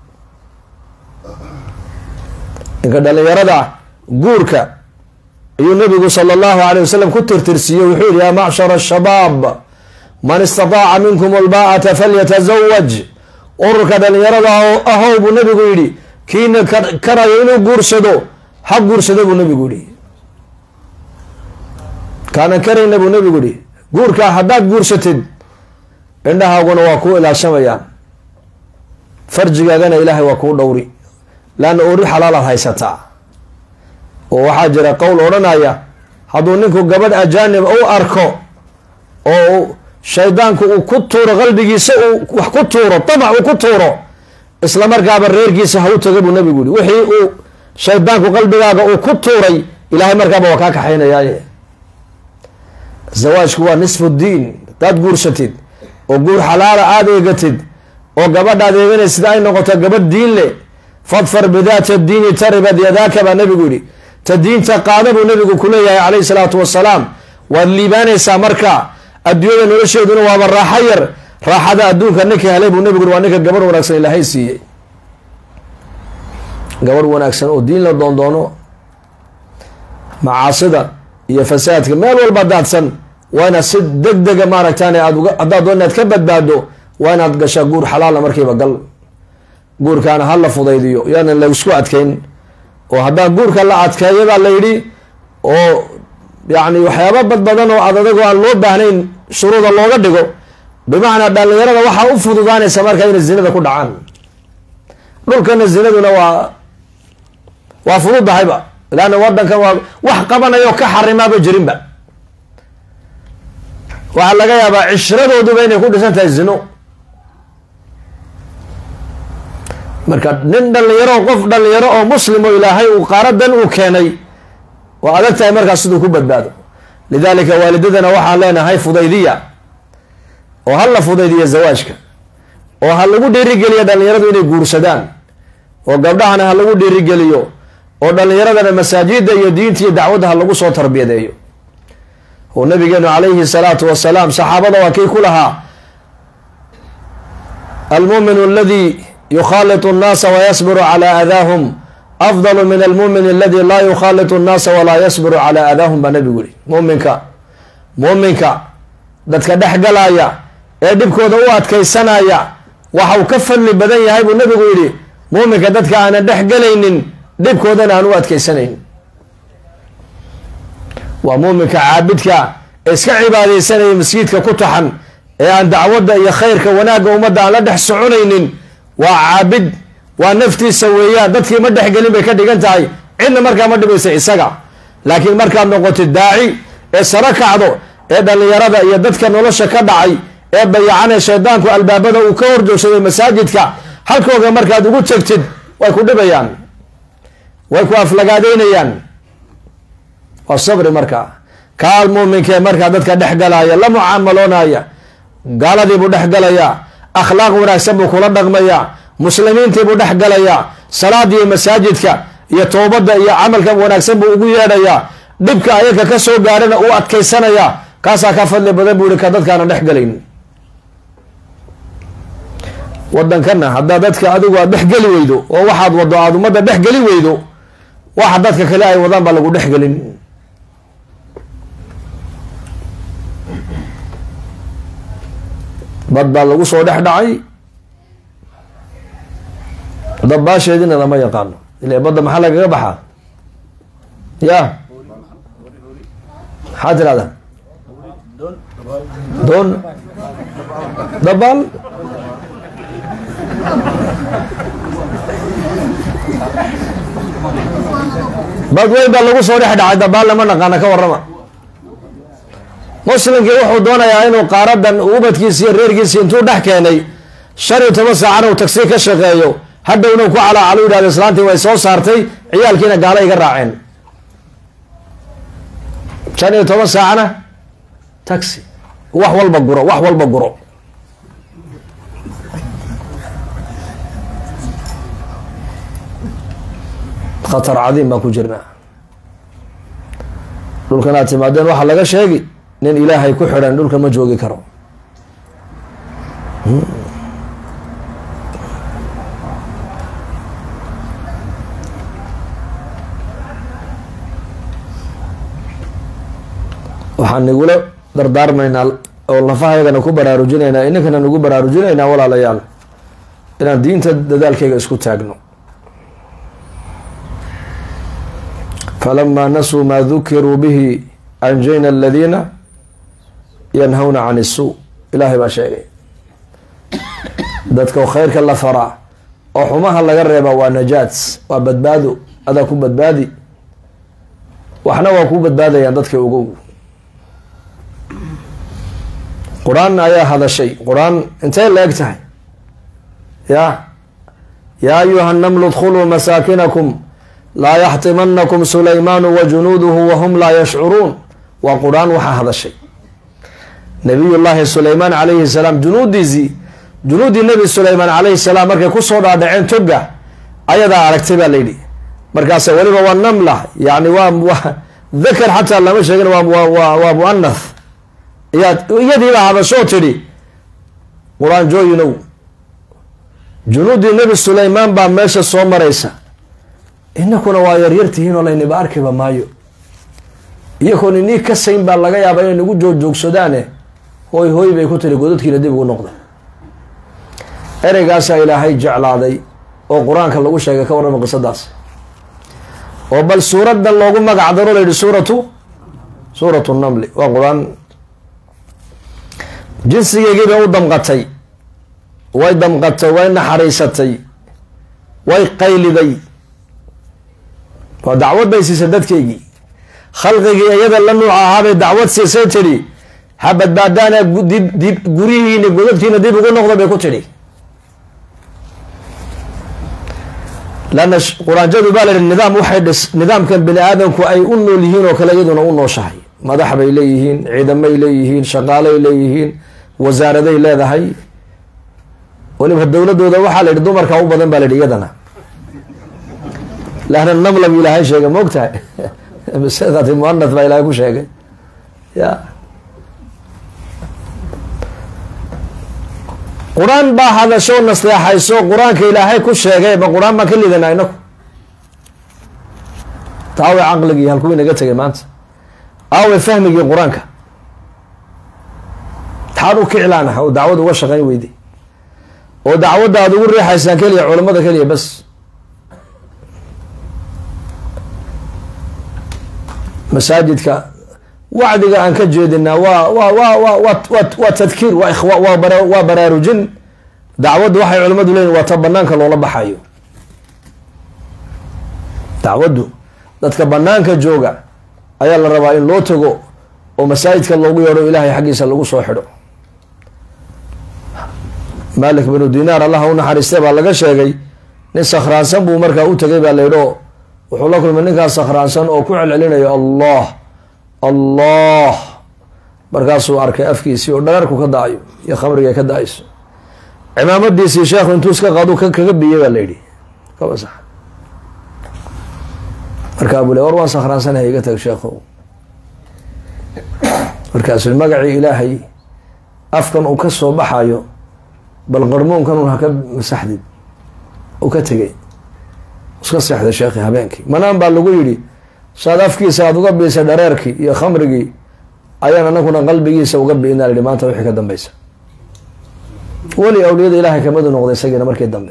ninka dhallinyarada guurka ayuu nabigu sala allahu alay wasalam ku tirtirsiiye wuxuu yihi yaa macshara ashabaab man istataaca minkum albaa'ata falyatazawaj ururka dhallinyarada ahow buu nabigu yidhi kiina karayo inuu guursado ha guursado buu nabigu yihi kaanan karayna buu nabigu yihi guurkaa haddaad guursatid indhahaaguna waa kuu ilaashamayaan farjigaagana ilaahay waa kuu dhowri laanna ori xalaalaad haysataa oo waxaa jira qowl odhanaya hadduu ninku gabadh ajaanib u arko oo shaydaanku uu ku tuuro qalbigiisa uu wax ku tuuro damac uu ku tuuro isla markaaba reerkiisa ha u taga buu nabigu yihi wixii uu shaydaanku qalbigaaga uu ku tuuray ilaahay markaaba waa kaa kaxaynayaaye zawaajku waa nisfu diin hadaad guursatid oo guur xalaala aada eegatid oo gabadhaad eeganaysid ay noqoto gabadh diin leh fadfar bidaata diini taribad yadaaka baa nabigu yihi ta diinta qaada buu nabigu kuleeyahay calayhi salaatu wasalaam waad liibaanaysaa marka adduunyada nolosheeduna waaba raaxo yar raaxada adduunka ninka helay buu nabigu yhi waa ninka gabarh wanaagsan ilaahay siiyey gabarh wanaagsan oo diin la doondoono macaasida iyo fasaadka meel walba daadsan waa inaad si deg dega maaragtaan aad uga haddaad doon inaad ka badbaado waa inaad gashaa guur xalaala markiiba gal guurkaana ha la fudaydiyo yaana laisku adkeyn oo haddaan guurka la adkeeyo baa la yidhi oo yacni waxyaaba bad badan oo ad adagoo aan loo baahnayn shuruuda looga dhigo bimacnaa dhallinyarada waxaa u fududaanaysa marka inay zinada ku dhacaan dhulkana zinaduna waa waa fududahayba laanna wadankan waa wax qabanayo ka xarimaaba jirinba waxaa laga yaabaa cishradooduba inay ku dhisan tahay zino marka nin dhalinyaro qof dhalinyaro oo muslim oo ilaahay uu qaaradan uu keenay waa adag tahay markaas siduu ku badbaado lidalika waalidadana waxaan leenahay fudaydiya oo ha la fudaydiya zawaajka oo ha lagu dhiirigeliyo dhalinyaradu inay guursadaan oo gabdhahana ha lagu dhiirigeliyo oo dhalinyaradana masaajida iyo diinta iyo dacwadda ha lagu soo tarbiyadeeyo oo nabigeenu calayhi salaatu wasalaam saxaabada waa kii ku lahaa almuuminu aladi yukhaalitu nnaasa wayasbiru calaa aadaahum afdalu min almuumin aladi laa yukhaalitu nnaasa walaa yasbiru calaa aadaahum baa nabigu yihi muuminka muuminka dadka dhex galaya ee dhibkooda u adkaysanaya waxa uu ka fadli badan yahay buu nabigu yidhi muuminka dadka aanan dhex galaynin dhibkoodana aan u adkaysanayn waa muuminka caabidka ee iska cibaadaysanaya masjidka ku taxan ee aan dacwadda iyo khayrka wanaagga ummadda aan la dhex soconaynin waa caabid waa naftiisa weeyaan dadkii ma dhexgelin bay ka dhigan tahay cidna markaa ma dhibaysa isaga laakiin markaad noqotid daaci ee saro kacdo ee dhallinyarada iyo dadka nolosha ka dhacay ee bayacanee shaydaanku albaabada uu ka horjoogsaday masaajidka halkooga markaad ugu tegtid way ku dhibayaan way ku aflagaadeynayaan waa sabri markaa kaal muuminkee markaa dadka dhex galaya la mucaamaloonaya gaaladiibuu dhex galayaa akhlaaq wanaagsan buu kula dhaqmayaa muslimiintiibuu dhex galayaa salaadiiyo masaajidka iyo toobadda iyo camalka wanaagsan buu ugu yeedhayaa dhibka ayaka ka soo gaarana uu adkaysanayaa kaasaa ka fadli badan buu yihi ka dadkaana dhex galayn wadankana haddaa dadka adigu aad dhexgeli weydo oo waxaad wado aada ummadda dhexgeli weydo waxa dadka kale ay wadaan baa lagu dhexgelin bad baa lagu soo dhex dhacay dabaasheedina lama yaqaano ile badda maxaa lagaga baxaa ya maxaa tirahdaa doon dabaal bad weyn baa lagu soo dhex dhacay dabaal lama naqaana ka warrama muslimkii wuxuu doonayaa inuu qaaradan ubadkiisa iyo reerkiisa intuu dhex keenay shan iyo toban saacana uu tagsi ka shaqeeyo hadhowna ku calaacalu yidhahdo islaantii way soo saartay ciyaalkiina gaalo iga raaceen shan iyo toban saacana taxi wax walba guro wax walba guro khatar cadiim baan ku jirnaa dhulkan aad timaadeen waxaa laga sheegi nin ilaahay ku xidhan dhulka ma joogi karo waxaan nigula dardaarmaynaa oo lafahaygana ku baraarujinaynaa ininkana nagu baraarujinaynaa walaalayaal inaan diinta dadaalkayga isku taagno falamaa nasuu maa dukiruu bihi anjayna aladiina yanhawna can isuu ilaahay baa sheegay dadka khayrka la faraa oo xumaha laga reeba waa najaat waa badbaado adaa ku badbaadi waxna waa ku badbaadayaan dadka ugow qur-aan ayaa hadashay qur-aan intay la eg tahay ya yaa ayuha namlu dkhuluu masaakinakum laa yaxtimanakum sulaymaanu wa junuuduhu wahum laa yashcuruun waa qur-aan waxaa hadashay nabiy llaahi sulaymaan calayhi salaam junuudiisii junuuddii nebi sulaymaan calayhi salaam markay kusoo dhaadhaceen toga ayadaa aragtay baa layidhi markaasa weliba waa namla yani waa dakar xataa lama sheegin waa muanath iyadiibaa hadashoo tidhi qur-aan jooyinow junuuddii nebi sulaymaan baa meesha soo maraysa inakuna waa yaryartihiin oo layniba arkiba maayo iyakoon inii kasayn baa laga yaabaa inay nagu joogjoogsadaan hooy hooy bay ku tiri godadkiina dib ugu noqda ereygaasaa ilaahay jeclaaday oo qur-aanka lagu sheegay ka warrama qisadaas oo bal suuradan loogu magac daro la yihi suuratu suuratu namli waa qur-aan jinsigeygii bay u damqatay way damqatay way naxariisatay way qayliday waa dacwad bay siisay dadkeygii khalqigii iyada la nuuc ahaabay dacwad siisay tidhi ha badbaadaana dib gurihiina godadkiina dib ugu noqda bay ku tidhi lanna quraanjadu baa la yihi nidaam waxay dhis nidaamkan bini aadamku ay u nool yihiin oo kale iyaduna u nooshahay madax bay leeyihiin ciidamay leeyihiin shaqaalay leeyihiin wasaaraday leedahay weliba dowladooda waxaa la yihi dumarka u badan baa la yihi iyadana lahna namla bu ilaahay sheegay ma og tahay masladaati muanath baa ilaahay ku sheegay ya qur-aan baa hadasho nasteexayso qur-aanka ilaahay ku sheegay ma qur-aan baan ka lidanaa inaku taawe caqligii halkuu inaga tegay maanta aawe fahmigii qur-aanka taad u kiclaanaha oo dacwad uga shaqayn weyday oo dacwadda aada ugu riixaysaan keliya culamada keliya bas masaajidka wacdiga aan ka jeedinaa waa wa wa wa wa waa tadkiir waa ikhwa waa bara waa baraarujin dacwaddu waxay culimmadu leeyihin waa ta banaanka loola baxayo dacwaddu dadka banaanka jooga ayaa la rabaa in loo tago oo masaajidka loogu yeedho ilaahay xaggiisa lagu soo xidho malik binu dinaar allaha u naxariistay baa laga sheegay nin sakhraansan buu markaa u tegay baa laydho wuxuu la kulmay ninkaas sakhraansan oo ku celcelinayo allah allah markaasuu arkay afkiisii oo dhagaarku ka da-ayo iyo khamriga ka da-ayso cimaamadiisii sheekhu intuu iska qaadu kaga biyey baa layidhi kaba sax markaa buu le war waan sakhraansanaya iga tag sheekho markaasu magacii ilaahay afkan uu ka soo baxayo bal qarmuunkan un haka masaxdid uu ka tegay iska seexday sheekhi habeenkii manaan baa lagu yidhi saad afkiisa aada uga biisay dhareerkii iyo khamrigii ayaan anaguna qalbigiisa uga biinaa yihi maanta wixii ka dambeysa weli awliyada ilaahay kamadu noqday isagiina markii dambe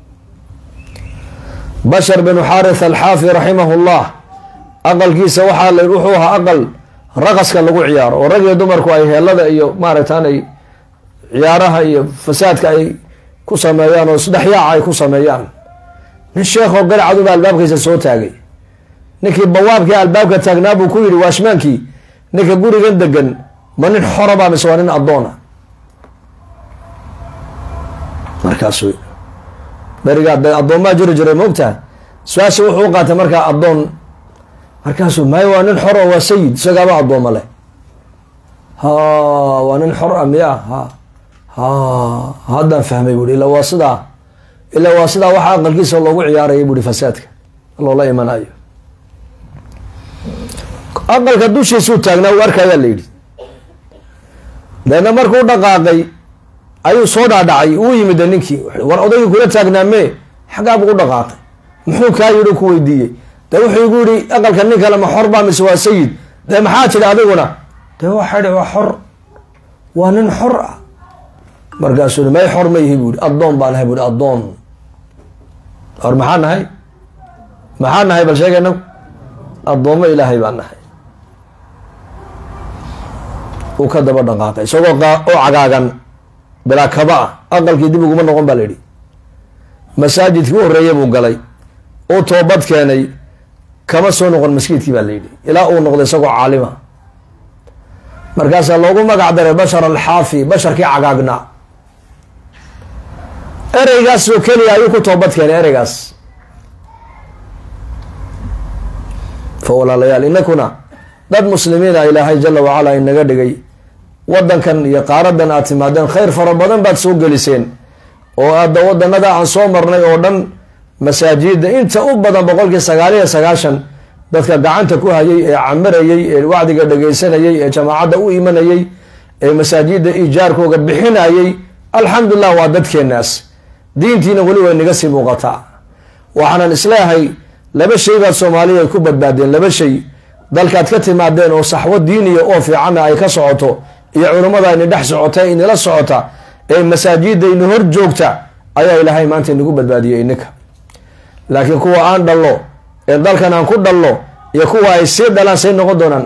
bashar binu xaarith alxaafi raximah llah aqalkiisa waxaa la wuxuu ahaa aqal raqaska lagu ciyaaro oo rag iyo dumarku ay heelada iyo maaragtaanay ciyaaraha iyo fasaadka ay ku sameeyaan oo isdhexyaaca ay ku sameeyaan nin sheekoo garcaduba albaabkiisa soo taagay ninkii bawaabkii albaabka taagnaa buu ku yidhi waashmaankii ninka gurigan degan ma nin xora baa mise waa nin addoona markaasu berigaa de addoommaa jiri jiray maogtaha su-aasha wuxuu u qaatay markaa addoon markaasuu maayo waa nin xor oo waa sayid isagaaba addooma leh ha waa nin xor a miya ha ha haddaan fahmay buuhi ila waa sidaa ila waa sidaa waxa aqalkiisa loogu ciyaaraya buuhi fasaadka loola imanayo aqalka dushiisuu taagnaa uu arkayaa la yidhi deedna markuu dhaqaaqay ayuu soo dhaadhacay uu yimid ninkii war odaygii kula taagnaa mee xaggaabuu u dhaqaaqay muxuu kaa yidhi ku weydiiyey dee wuxuu igu yihi aqalka nin kale ma xor baa mise waa sayid dee maxaa tidhi adiguna dee waxaa idhi waa xor waa nin xor ah markaasuu i may xor ma yihi buu ihi addoon baa nahay buuhi addoon or maxaa nahay maxaa nahay bal sheega inagu addoommo ilaahay baa nahay uu ka daba dhaqaaqay isagoo oo cagaagan bilaa kaba ah aqalkii dib uguma noqon baa la yidhi masaajidkii u horreeya buu galay uu toobad keenay kama soo noqon maskiidkii baa la yidhi ilaa uu noqday isagoo caalima markaasaa loogu magac daray bashar alxaafi basharkii cagaagnaa ereygaasoo keliya ayuu ku toobad keenay ereygaas fa walaalayaal inakuna dad muslimiina ilaahay jala wacala inaga dhigay wadankan iyo qaaradan aad timaadeen khayr fara badan baad soo geliseen oo aada wadanada aan soo marnay oo dhan masaajida inta u badan boqolkii sagaal iyo sagaashan dadka gacanta ku hayay ee camirayay ee wacdiga dhegaysanayay ee jamaacadda u imanayay ee masaajida ijaarkooga bixinayay alxamdulilah waa dadkeenaas diintiina weli way naga sii muuqataa waxaanan isleehay laba shay baad soomaaliya ay ku badbaadeen laba shay dalkaad ka timaadeen oo saxwo diiniya oo fiicanna ay ka socoto iyo culummada ayna dhex socota inala socota ee masaajida ina hor joogta ayaa ilaahay maanta inagu badbaadiyey ininka laakiin kuwa aan dhallo ee dalkan aan ku dhallo iyo kuwa ay sii dhalaan say noqon doonaan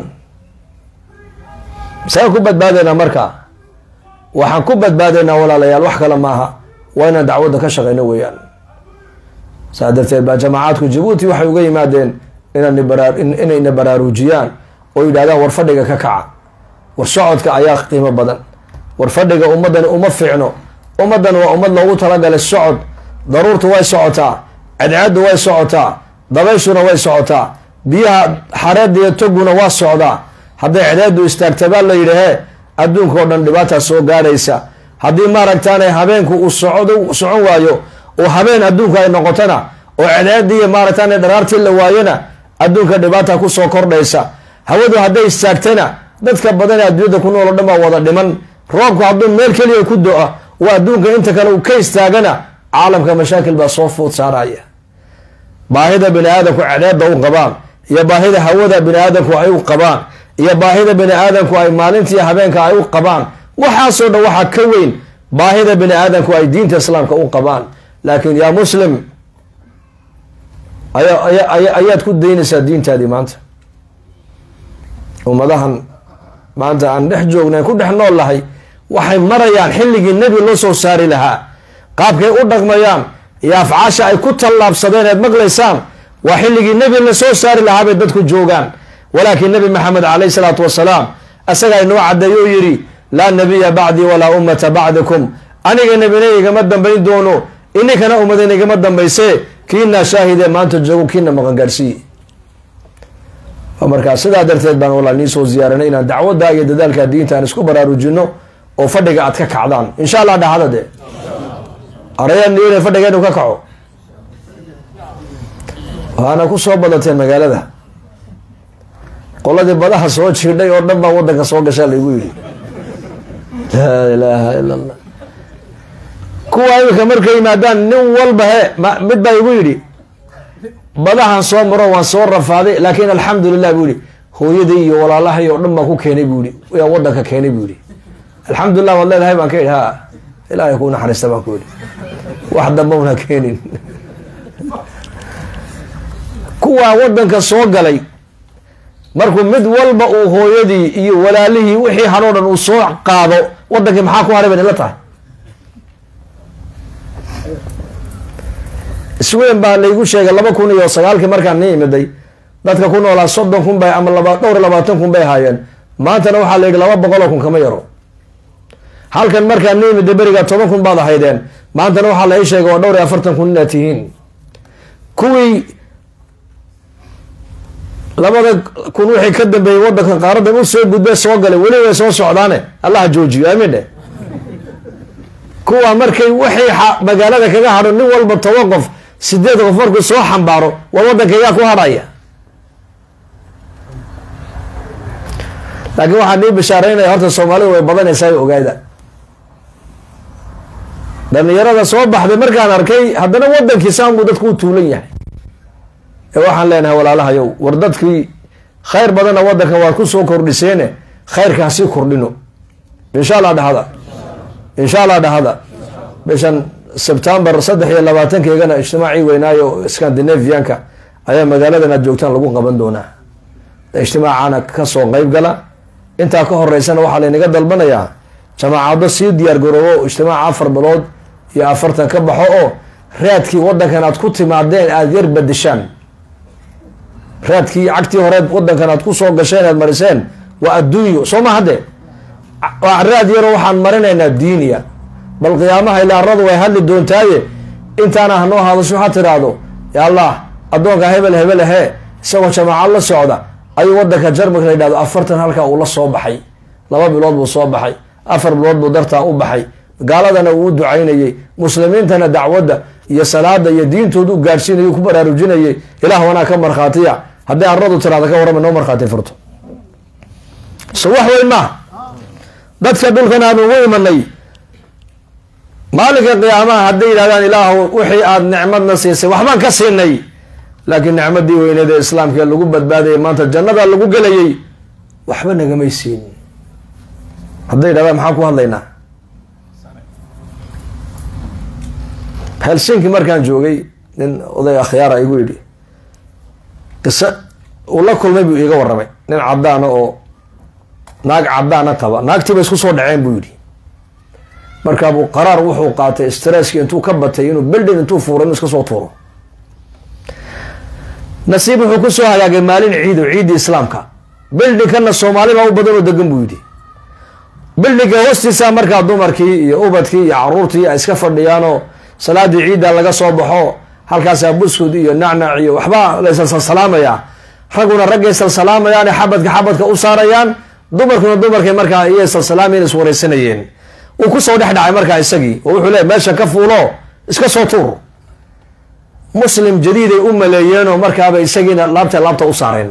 saan ku badbaadeynaa markaa waxaan ku badbaadeynaa walaalayaal wax kale maaha waa inaan dacwadda ka shaqeyno weeyaan saa darteed baa jamaacadku jabuuti waxay uga yimaadeen inayna baraarujiyaan oo yidhahdaan war fadhiga ka kaca war socodka ayaa qiimo badan war fadhiga ummaddani uma fiicno ummaddan waa ummad loogu talagalay socod daruurtu way socotaa cadceeddu way socotaa dabayshuna way socotaa biyaha xareedda iyo toguna waa socdaa hadday cadceeddu istaagta baa la yidhahee adduunka oo dhan dhibaataa soo gaadhaysa haddii maaragtaanay habeenku uu socdo socon waayo oo habeen adduunka ay noqotona oo cadceeddii iyo maaragtaanay dharaartii la waayona adduunka dhibaata kusoo kordhaysa hawadu hadday istaagtana dadka badan ee adduunyada ku nool o dhan baa wada dhiman roobku hadduu meel keliya ku do-a oo adduunka inta kale uu ka istaagana caalamka mashaakil baa soo food saaraya baahida bini aadamku cadceedda u qabaan iyo baahida hawada bini aadamku ay u qabaan iyo baahida bini aadamku ay maalintii habeenka ay u qabaan waxaasoo dhan waxaa ka weyn baahida bini aadamku ay diinta islaamka u qabaan laakiin yaa muslim ayaad ku daynaysaa diintaadii maanta ummadahan maanta aan dhex joognayn ku dhex nool lahay waxay marayaan xilligii nebi loo soo saari lahaa qaabkay u dhaqmayaan iyo afcaasha ay ku tallaabsadeen eed maqlaysaan waa xilligii nebi la soo saari lahaa bay dadku joogaan walaakiin nebi maxamed caleyh salaatu wasalaam isagaa inoo caddeeyo u yidhi laa nabiya bacdii walaa ummata bacdikum aniga nebina igama dambayn doono ininkana ummadan igama dambayse kiinaa shaahidee maanta joogo kiina maqan gaadhsiiye markaa sidaa darteed baan walaa nii soo ziyaaranay inaan dacwadda iyo dadaalka diinta aan isku baraarujino oo fadhiga aad ka kacdaan insha allah dhahada de arayaan niyo inay fadhiga inuu ka kaco waana ku soo badateen magaalada qoladii badaha soo jiidhay oo dhan baa wadanka soo gashaa laygu yidhi laa ilaaha ila allah kuwa imika markay yimaadaan nin walba he mid baa igu yidhi badahan soo maro waan soo rafaaday laakiin alxamdulilah buu yihi hooyadii iyo walaalahay oo dhan baan ku keenay buu yihi yaa wadanka keenay buu yihi alxamdulilah waad leedahay baan ka idhi ha ilaahay kuu naxariista baan ku idhi wax damba una keenin kuwaa wadanka soo galay markuu mid walba uu hooyadii iyo walaalihii wixii hanoo dhan uu soo qaado wadankii maxaa ku haray bay nila tahay isweyn baa laygu sheegay laba kun iyo sagaalkii markaan ni imiday dadka ku noolaa soddon kun bay ama laba dhowr iyo labaatan kun bay haayeen maantana waxaa la yidhi laba boqol oo kun kama yaro halkan markaa nimida beriga toban kun baad ahaydeen maantana waxaa la ii sheegay oo dhowr iyo afartan kun inaad tihiin kuwii labada kun wixii ka dambeeyey wadanka qaaradan u soo gudbe soo galay weli way soo socdaane allaha joojiyo aamin dheh kuwa markay wixii magaalada kaga hadho nin walba toban qof sideed qof markuu soo xambaaro war waddankaygaa ku hadhaya laakiin waxaa nii bishaaraynaya horta soomaalida way badanaysaa ogaada dhalinyarada soo baxday markaan arkay haddana wadankii saanbuu dadku u tuulan yahay ee waxaan leenahay walaalahayow war dadkii khayr badanna wadanka waad ku soo kordhiseene khayrka hasii kordhino insha allah dhahada insha allah dhahada bishan sebtembar saddex iyo labaatankeegana ijtimaacii weynaayo scandinavianka ayaa magaaladan aad joogtaan lagu qaban doonaa ijtimaacana kasoo qeyb gala intaa ka horeysana waxaa laynaga dalbanayaa jamaacado sii diyaar garoobo ijtimaaca afar bilood iyo afartan ka baxo oo raadkii wadankan aad ku timaadeen aada yar badishaan raadkii cagtii horeed wadankan aad ku soo gasheen aad mariseen waa adduunyo soo ma hadde raad yaroo waxaan marinaynaa diiniya bal qiyaamaha ilaaradu way hadli doontaaye intaana hanoo hadasho ha tiraahdo ya allah addoonka hebel hebel ahee isagoo jamaacad la socda ayuu wadanka jarmalka la yidhahdo afartan halkaa uu la soo baxay laba bilood buu soo baxay afar bilood buu dartaa u baxay gaaladana uu u ducaynayey muslimiintana dacwadda iyo salaada iyo diintooda u gaadhsiinayay ku baraarujinayay ilaah wanaa ka markhaatiya hadday aradu tiraada ka warrama noo markhaati furto so wax weyn maaha dadka dhulkan aan ugu imanay maalinka qiyaamaha hadday yidhahdaan ilaahu wixii aada nicmadna siisay waxbaan ka siinay laakiin nicmadii weyneed ee islaamka lagu badbaadayay maanta jannada lagu gelayay waxba nagamay siin hadday yidhahdaan maxaan ku hadlaynaa helsinki markaan joogay nin oday akhyaara igu yidhi qisa uu la kulmay buu iiga warramay nin caddaana oo naag caddaana qaba naagtiiba isku soo dhaceen buu yidhi markaabuu qaraar wuxuu qaatay stresski intuu ka batay inuu beldin intuu fuuro inuu iska soo tuuro nasiib wuxuu kusoo hagaagay maalin ciido ciiddii islaamka bildhinkana soomaalibaa u badan oo degan buu yidhi bildhinka hoostiisa markaa dumarkii iyo ubadkii iyo caruurtii ay iska fadhiyaanoo salaadii ciidda laga soo baxo halkaasaa buskud iyo nacnac iyo waxbaa laysalsalsalaamayaa ragguna raggay salsalaamayaan xabadka xabadka u saarayaan dumarkuna dumarkay markaa iyay salsalaamayeen iswareysanayeen uu kusoo dhex dhacay markaa isagii oo wuxuu leey meesha ka fuulo iska soo tuur muslim jadiiday u maleeyeenoo markaaba isagiina laabta laabta u saareen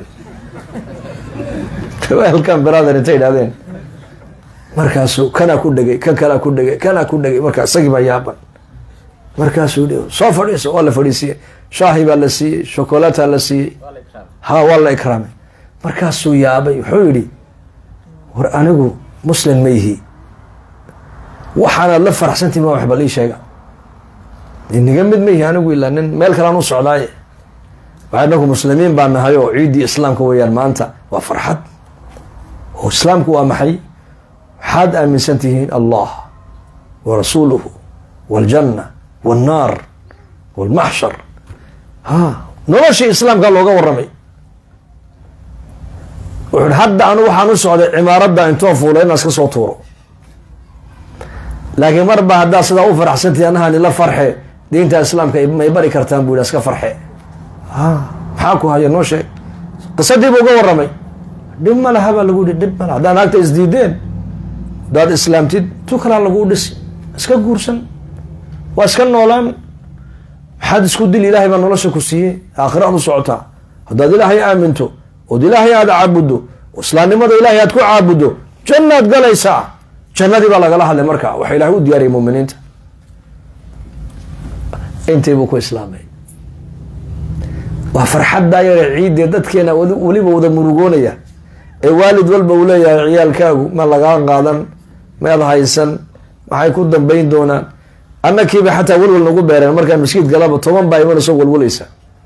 welkan brother intay idhahdeen markaasuu kanaa ku dhegay kan kalaa ku dhegay kanaa ku dhegay markaa isagii baa yaaban markaasuu hi soo fadhiiso waa la fadhiisiiyey shaahi baa la siiyey shokolata la siiyey ha waa la ikraamay markaasuu yaabay wuxuu yidhi war anigu muslim ma yihi waxaanaad la faraxsantii ma waxba lii sheega inaga mid ma yihi anigu ilaa nin meel kalaan u socdaaye waxa inaku muslimiin baa nahay oo ciiddii islaamka weeyaan maanta waa farxad oo islaamku waa maxay waxaad aaminsan tihiin allah wa rasuuluhu waljanna walnaar walmaxshar ha noloshii islaamka looga warramay wuxu hadda anu waxaan u socday cimaaradda intoon fuulay inaan iska soo tuuro laakiin marba haddaad sidaa u faraxsantihi anahan ila farxe diinta islaamka may bari kartaan buu yidhi iska farxe ha maxaa ku haya noo sheeg qisadii buu uga warramay dhib ma laha baa lagu yihi dhib ma laha haddaa naagta isdiideen haddaad islaamtid tu kalaa laguu dhisi iska guursan waa iska noolaan maxaad isku dil ilaahay baa nolosha ku siiyey aakhiraad u socotaa haddaad ilaahay aaminto ood ilaahay aada caabuddo islaamnimada ilaahay aad ku caabuddo jannaad galaysaa jannadii baa lagala hadlay marka waxa ilahay u diyaariyay muminiinta intii buu ku islaamay waa farxaddaa yare ciiddee dadkeena weliba wada murugoonaya ee waalid walba uu leeyahay ciyaalkaagu ma lagaa qaadan mead haysan maxay ku dambayn doonaan annakiiba xataa walwal nagu beereen markaan maskiid galaba toban baa imanayso walwalaysa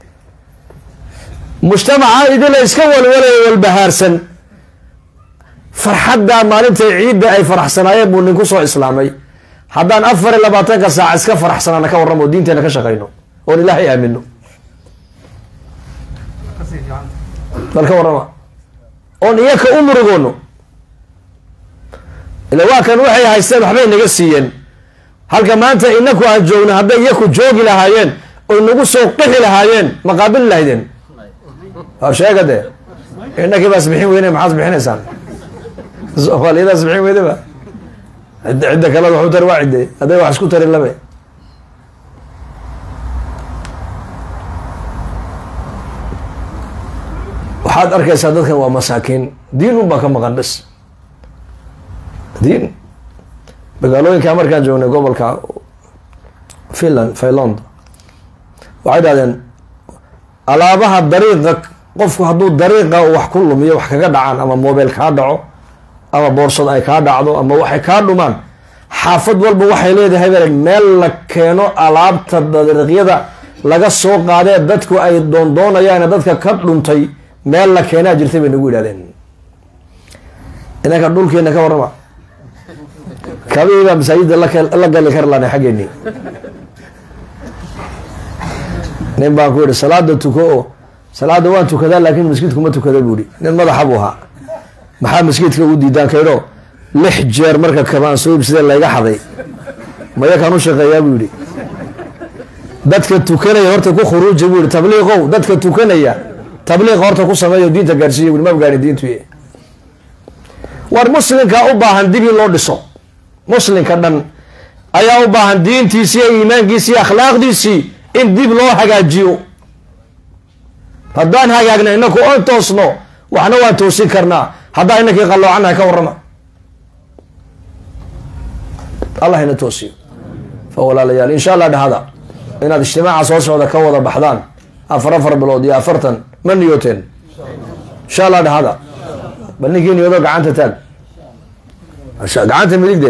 mujtamaca idila iska walwalaya walbahaarsan farxaddaa maalintay ciidda ay faraxsanaayeen buu nin kusoo islaamay haddaan afar iyo labaatanka saac iska faraxsanaana ka warramo diinteena ka shaqayno oon ilaahay aamino bal ka warrama oon iyaka u murugoono ila waa kan waxay haysteen waxbay naga siiyeen halka maanta inaku aan joogno hadday iyaku joogi lahaayeen oy nagu soo qixi lahaayeen ma qaabili lahaydeen waa sheega dee inakii baas bixin weyne maxaad bixinaysaan soomaaliyadaas bixin weydeba cidda cidda kale waxu tari waa cidde hadday wax isku tarin labe waxaad arkaysaa dadkan waa masaakiin diin un baa ka maqan bes diin magaalooyinka markaan joognay gobolka finland finland waxay dhahdeen alaabaha dariiqa qofku hadduu dariiqa wax ku lumiyo wax kaga dhacaan ama mobile kaa dhaco ama boorsad ay kaa dhacdo ama waxay kaa dhumaan xaafad walba waxay leedahay bale meel la keeno alaabta dariiqyada laga soo qaadee dadku ay doondoonayaan dadka ka dhuntay meel la keenaa jirtay bay nagu yidhahdeen inanka dhulkeena ka warrama kabihii baa masaajidda la gali kar lana xaggeenii nin baan ku yihi salaada tuko oo salaada waan tukadaa laakin maskidku ma tukada buu ihi nin madaxa buu ahaa maxaa maskidka ugu diidaan kaydho lix jeer marka kabaan soo ibsadee layga xaday maya kaan u shaqeeyaa buu yihi dadka tukanaya horta ku khuruuja buu yihi tabliiqow dadka tukanaya tabliiqa horta ku sameeyo diinta gaarsiiya bui ma gaari diintu war muslimkaa u baahan dib in loo dhiso muslimka dhan ayaa u baahan diintiisii iyo iimaankiisi iyo akhlaaqdiisii in dib loo hagaajiyo haddaan hagaagna inaku oon toosno waxna waan toosin karnaa haddaan inakii qalloocannahay ka warrama allah ina toosiyo fa walaalayaal insha allah dhahada inaad ijtimaaca soo socda ka wada baxdaan afar afar bilood iyo afartan ma niyooteen insha allah dhahada bal ninkii niyoodo gacanta taag gacanta midigde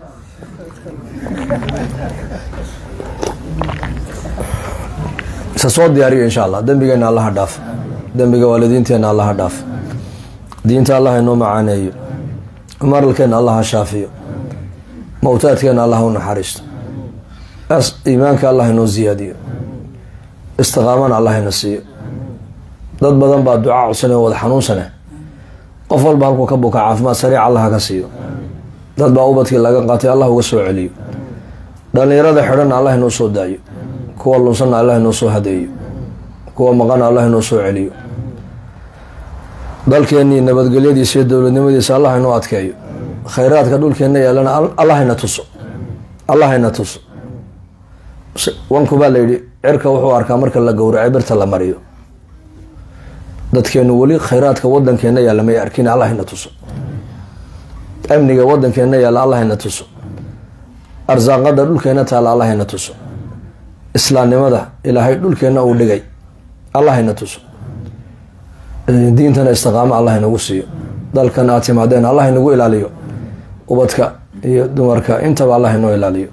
isa soo diyaariyo insha allah dembigeena allaha dhaaf dembiga waalidiinteena allaha dhaaf diinta allah inoo macaaneeyo maralkeena allaha shaafiyo mawtaadkeena allah u naxariisto iimaanka allah inoo ziyaadiyo istiqaamana allah ina siiyo dad badan baa ducaa codsanay oo wada xanuunsane qof walba halkuu ka buka caafimaad sariic allah ka siiyo dad baa ubadkii laga qaatay allah uga soo celiyo dhalinyarada xidhanna allah inoo soo daayo kuwa lunsanna allah inoo soo hadeeyo kuwa maqana allah inoo soo celiyo dalkeennii nabadgelyadiisa iyo dowladnimadiisa allah inoo adkeeyo khayraadka dhulkeenna yaalana allah ina tuso allah ina tuso wanku baa la yidhi cirka wuxuu arkaa marka la gowracay birta la mariyo dadkeenu weli khayraadka wadankeena yaalla may arkin allah ina tuso amniga wadankeena yaalla allah ina tuso arsaaqada dhulkeena taalla allah ina tuso islaamnimada ilaahay dhulkeena uu dhigay allah ina tuso diintana istiqaamo allah inagu siiyo dalkan aad timaadeen allah inagu ilaaliyo ubadka iyo dumarka intaba allah inoo ilaaliyo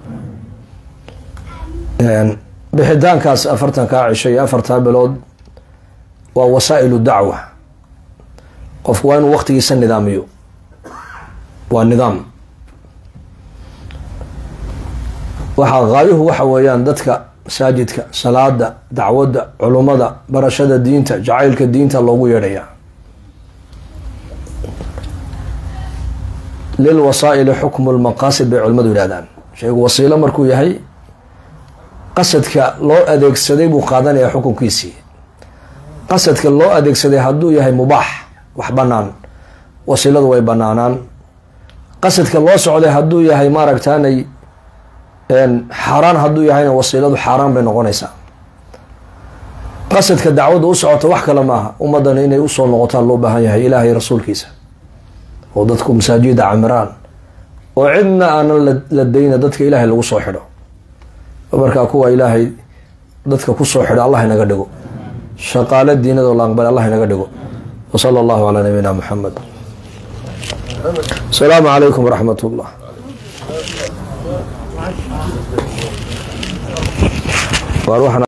bixitaankaas afartankaa cisho iyo afartaa bilood waa wasaa'ilu dacwa qofku waa inuu waqtigiisa nidaamiyo waa nidaam waxaa haayuhu waxa weeyaan dadka masaajidka salaada dacwadda culummada barashada diinta jacaylka diinta loogu yeedhaya lil wasaa'ili xukmu lmaqaasid bay culimmadu yidhahdaan shaygu wasiilo markuu yahay qasadka loo adeegsaday buu qaadanayaa xukunkiisii qasadka loo adeegsaday hadduu yahay mubaax wax banaan wasiiladu way banaanaan qasadka loo socday hadduu yahay maaragtaanay xaaraan hadduu yahayna wasiiladu xaaraan bay noqonaysaa qasadka dacwadda u socota wax kale maaha ummadana inay usoo noqotaan loo baahan yahay ilaahay rasuulkiisa oo dadku masaajida camiraan oo cidna aanan la dayna dadka ilaahay lagu soo xidho markaa kuwa ilaahay dadka kusoo xidho allah inaga dhigo shaqaale diinadoo la aqbal allah inaga dhigo wa sala allahu calaa nabiyina muxamed asalaamu calaykum waraxmat ullah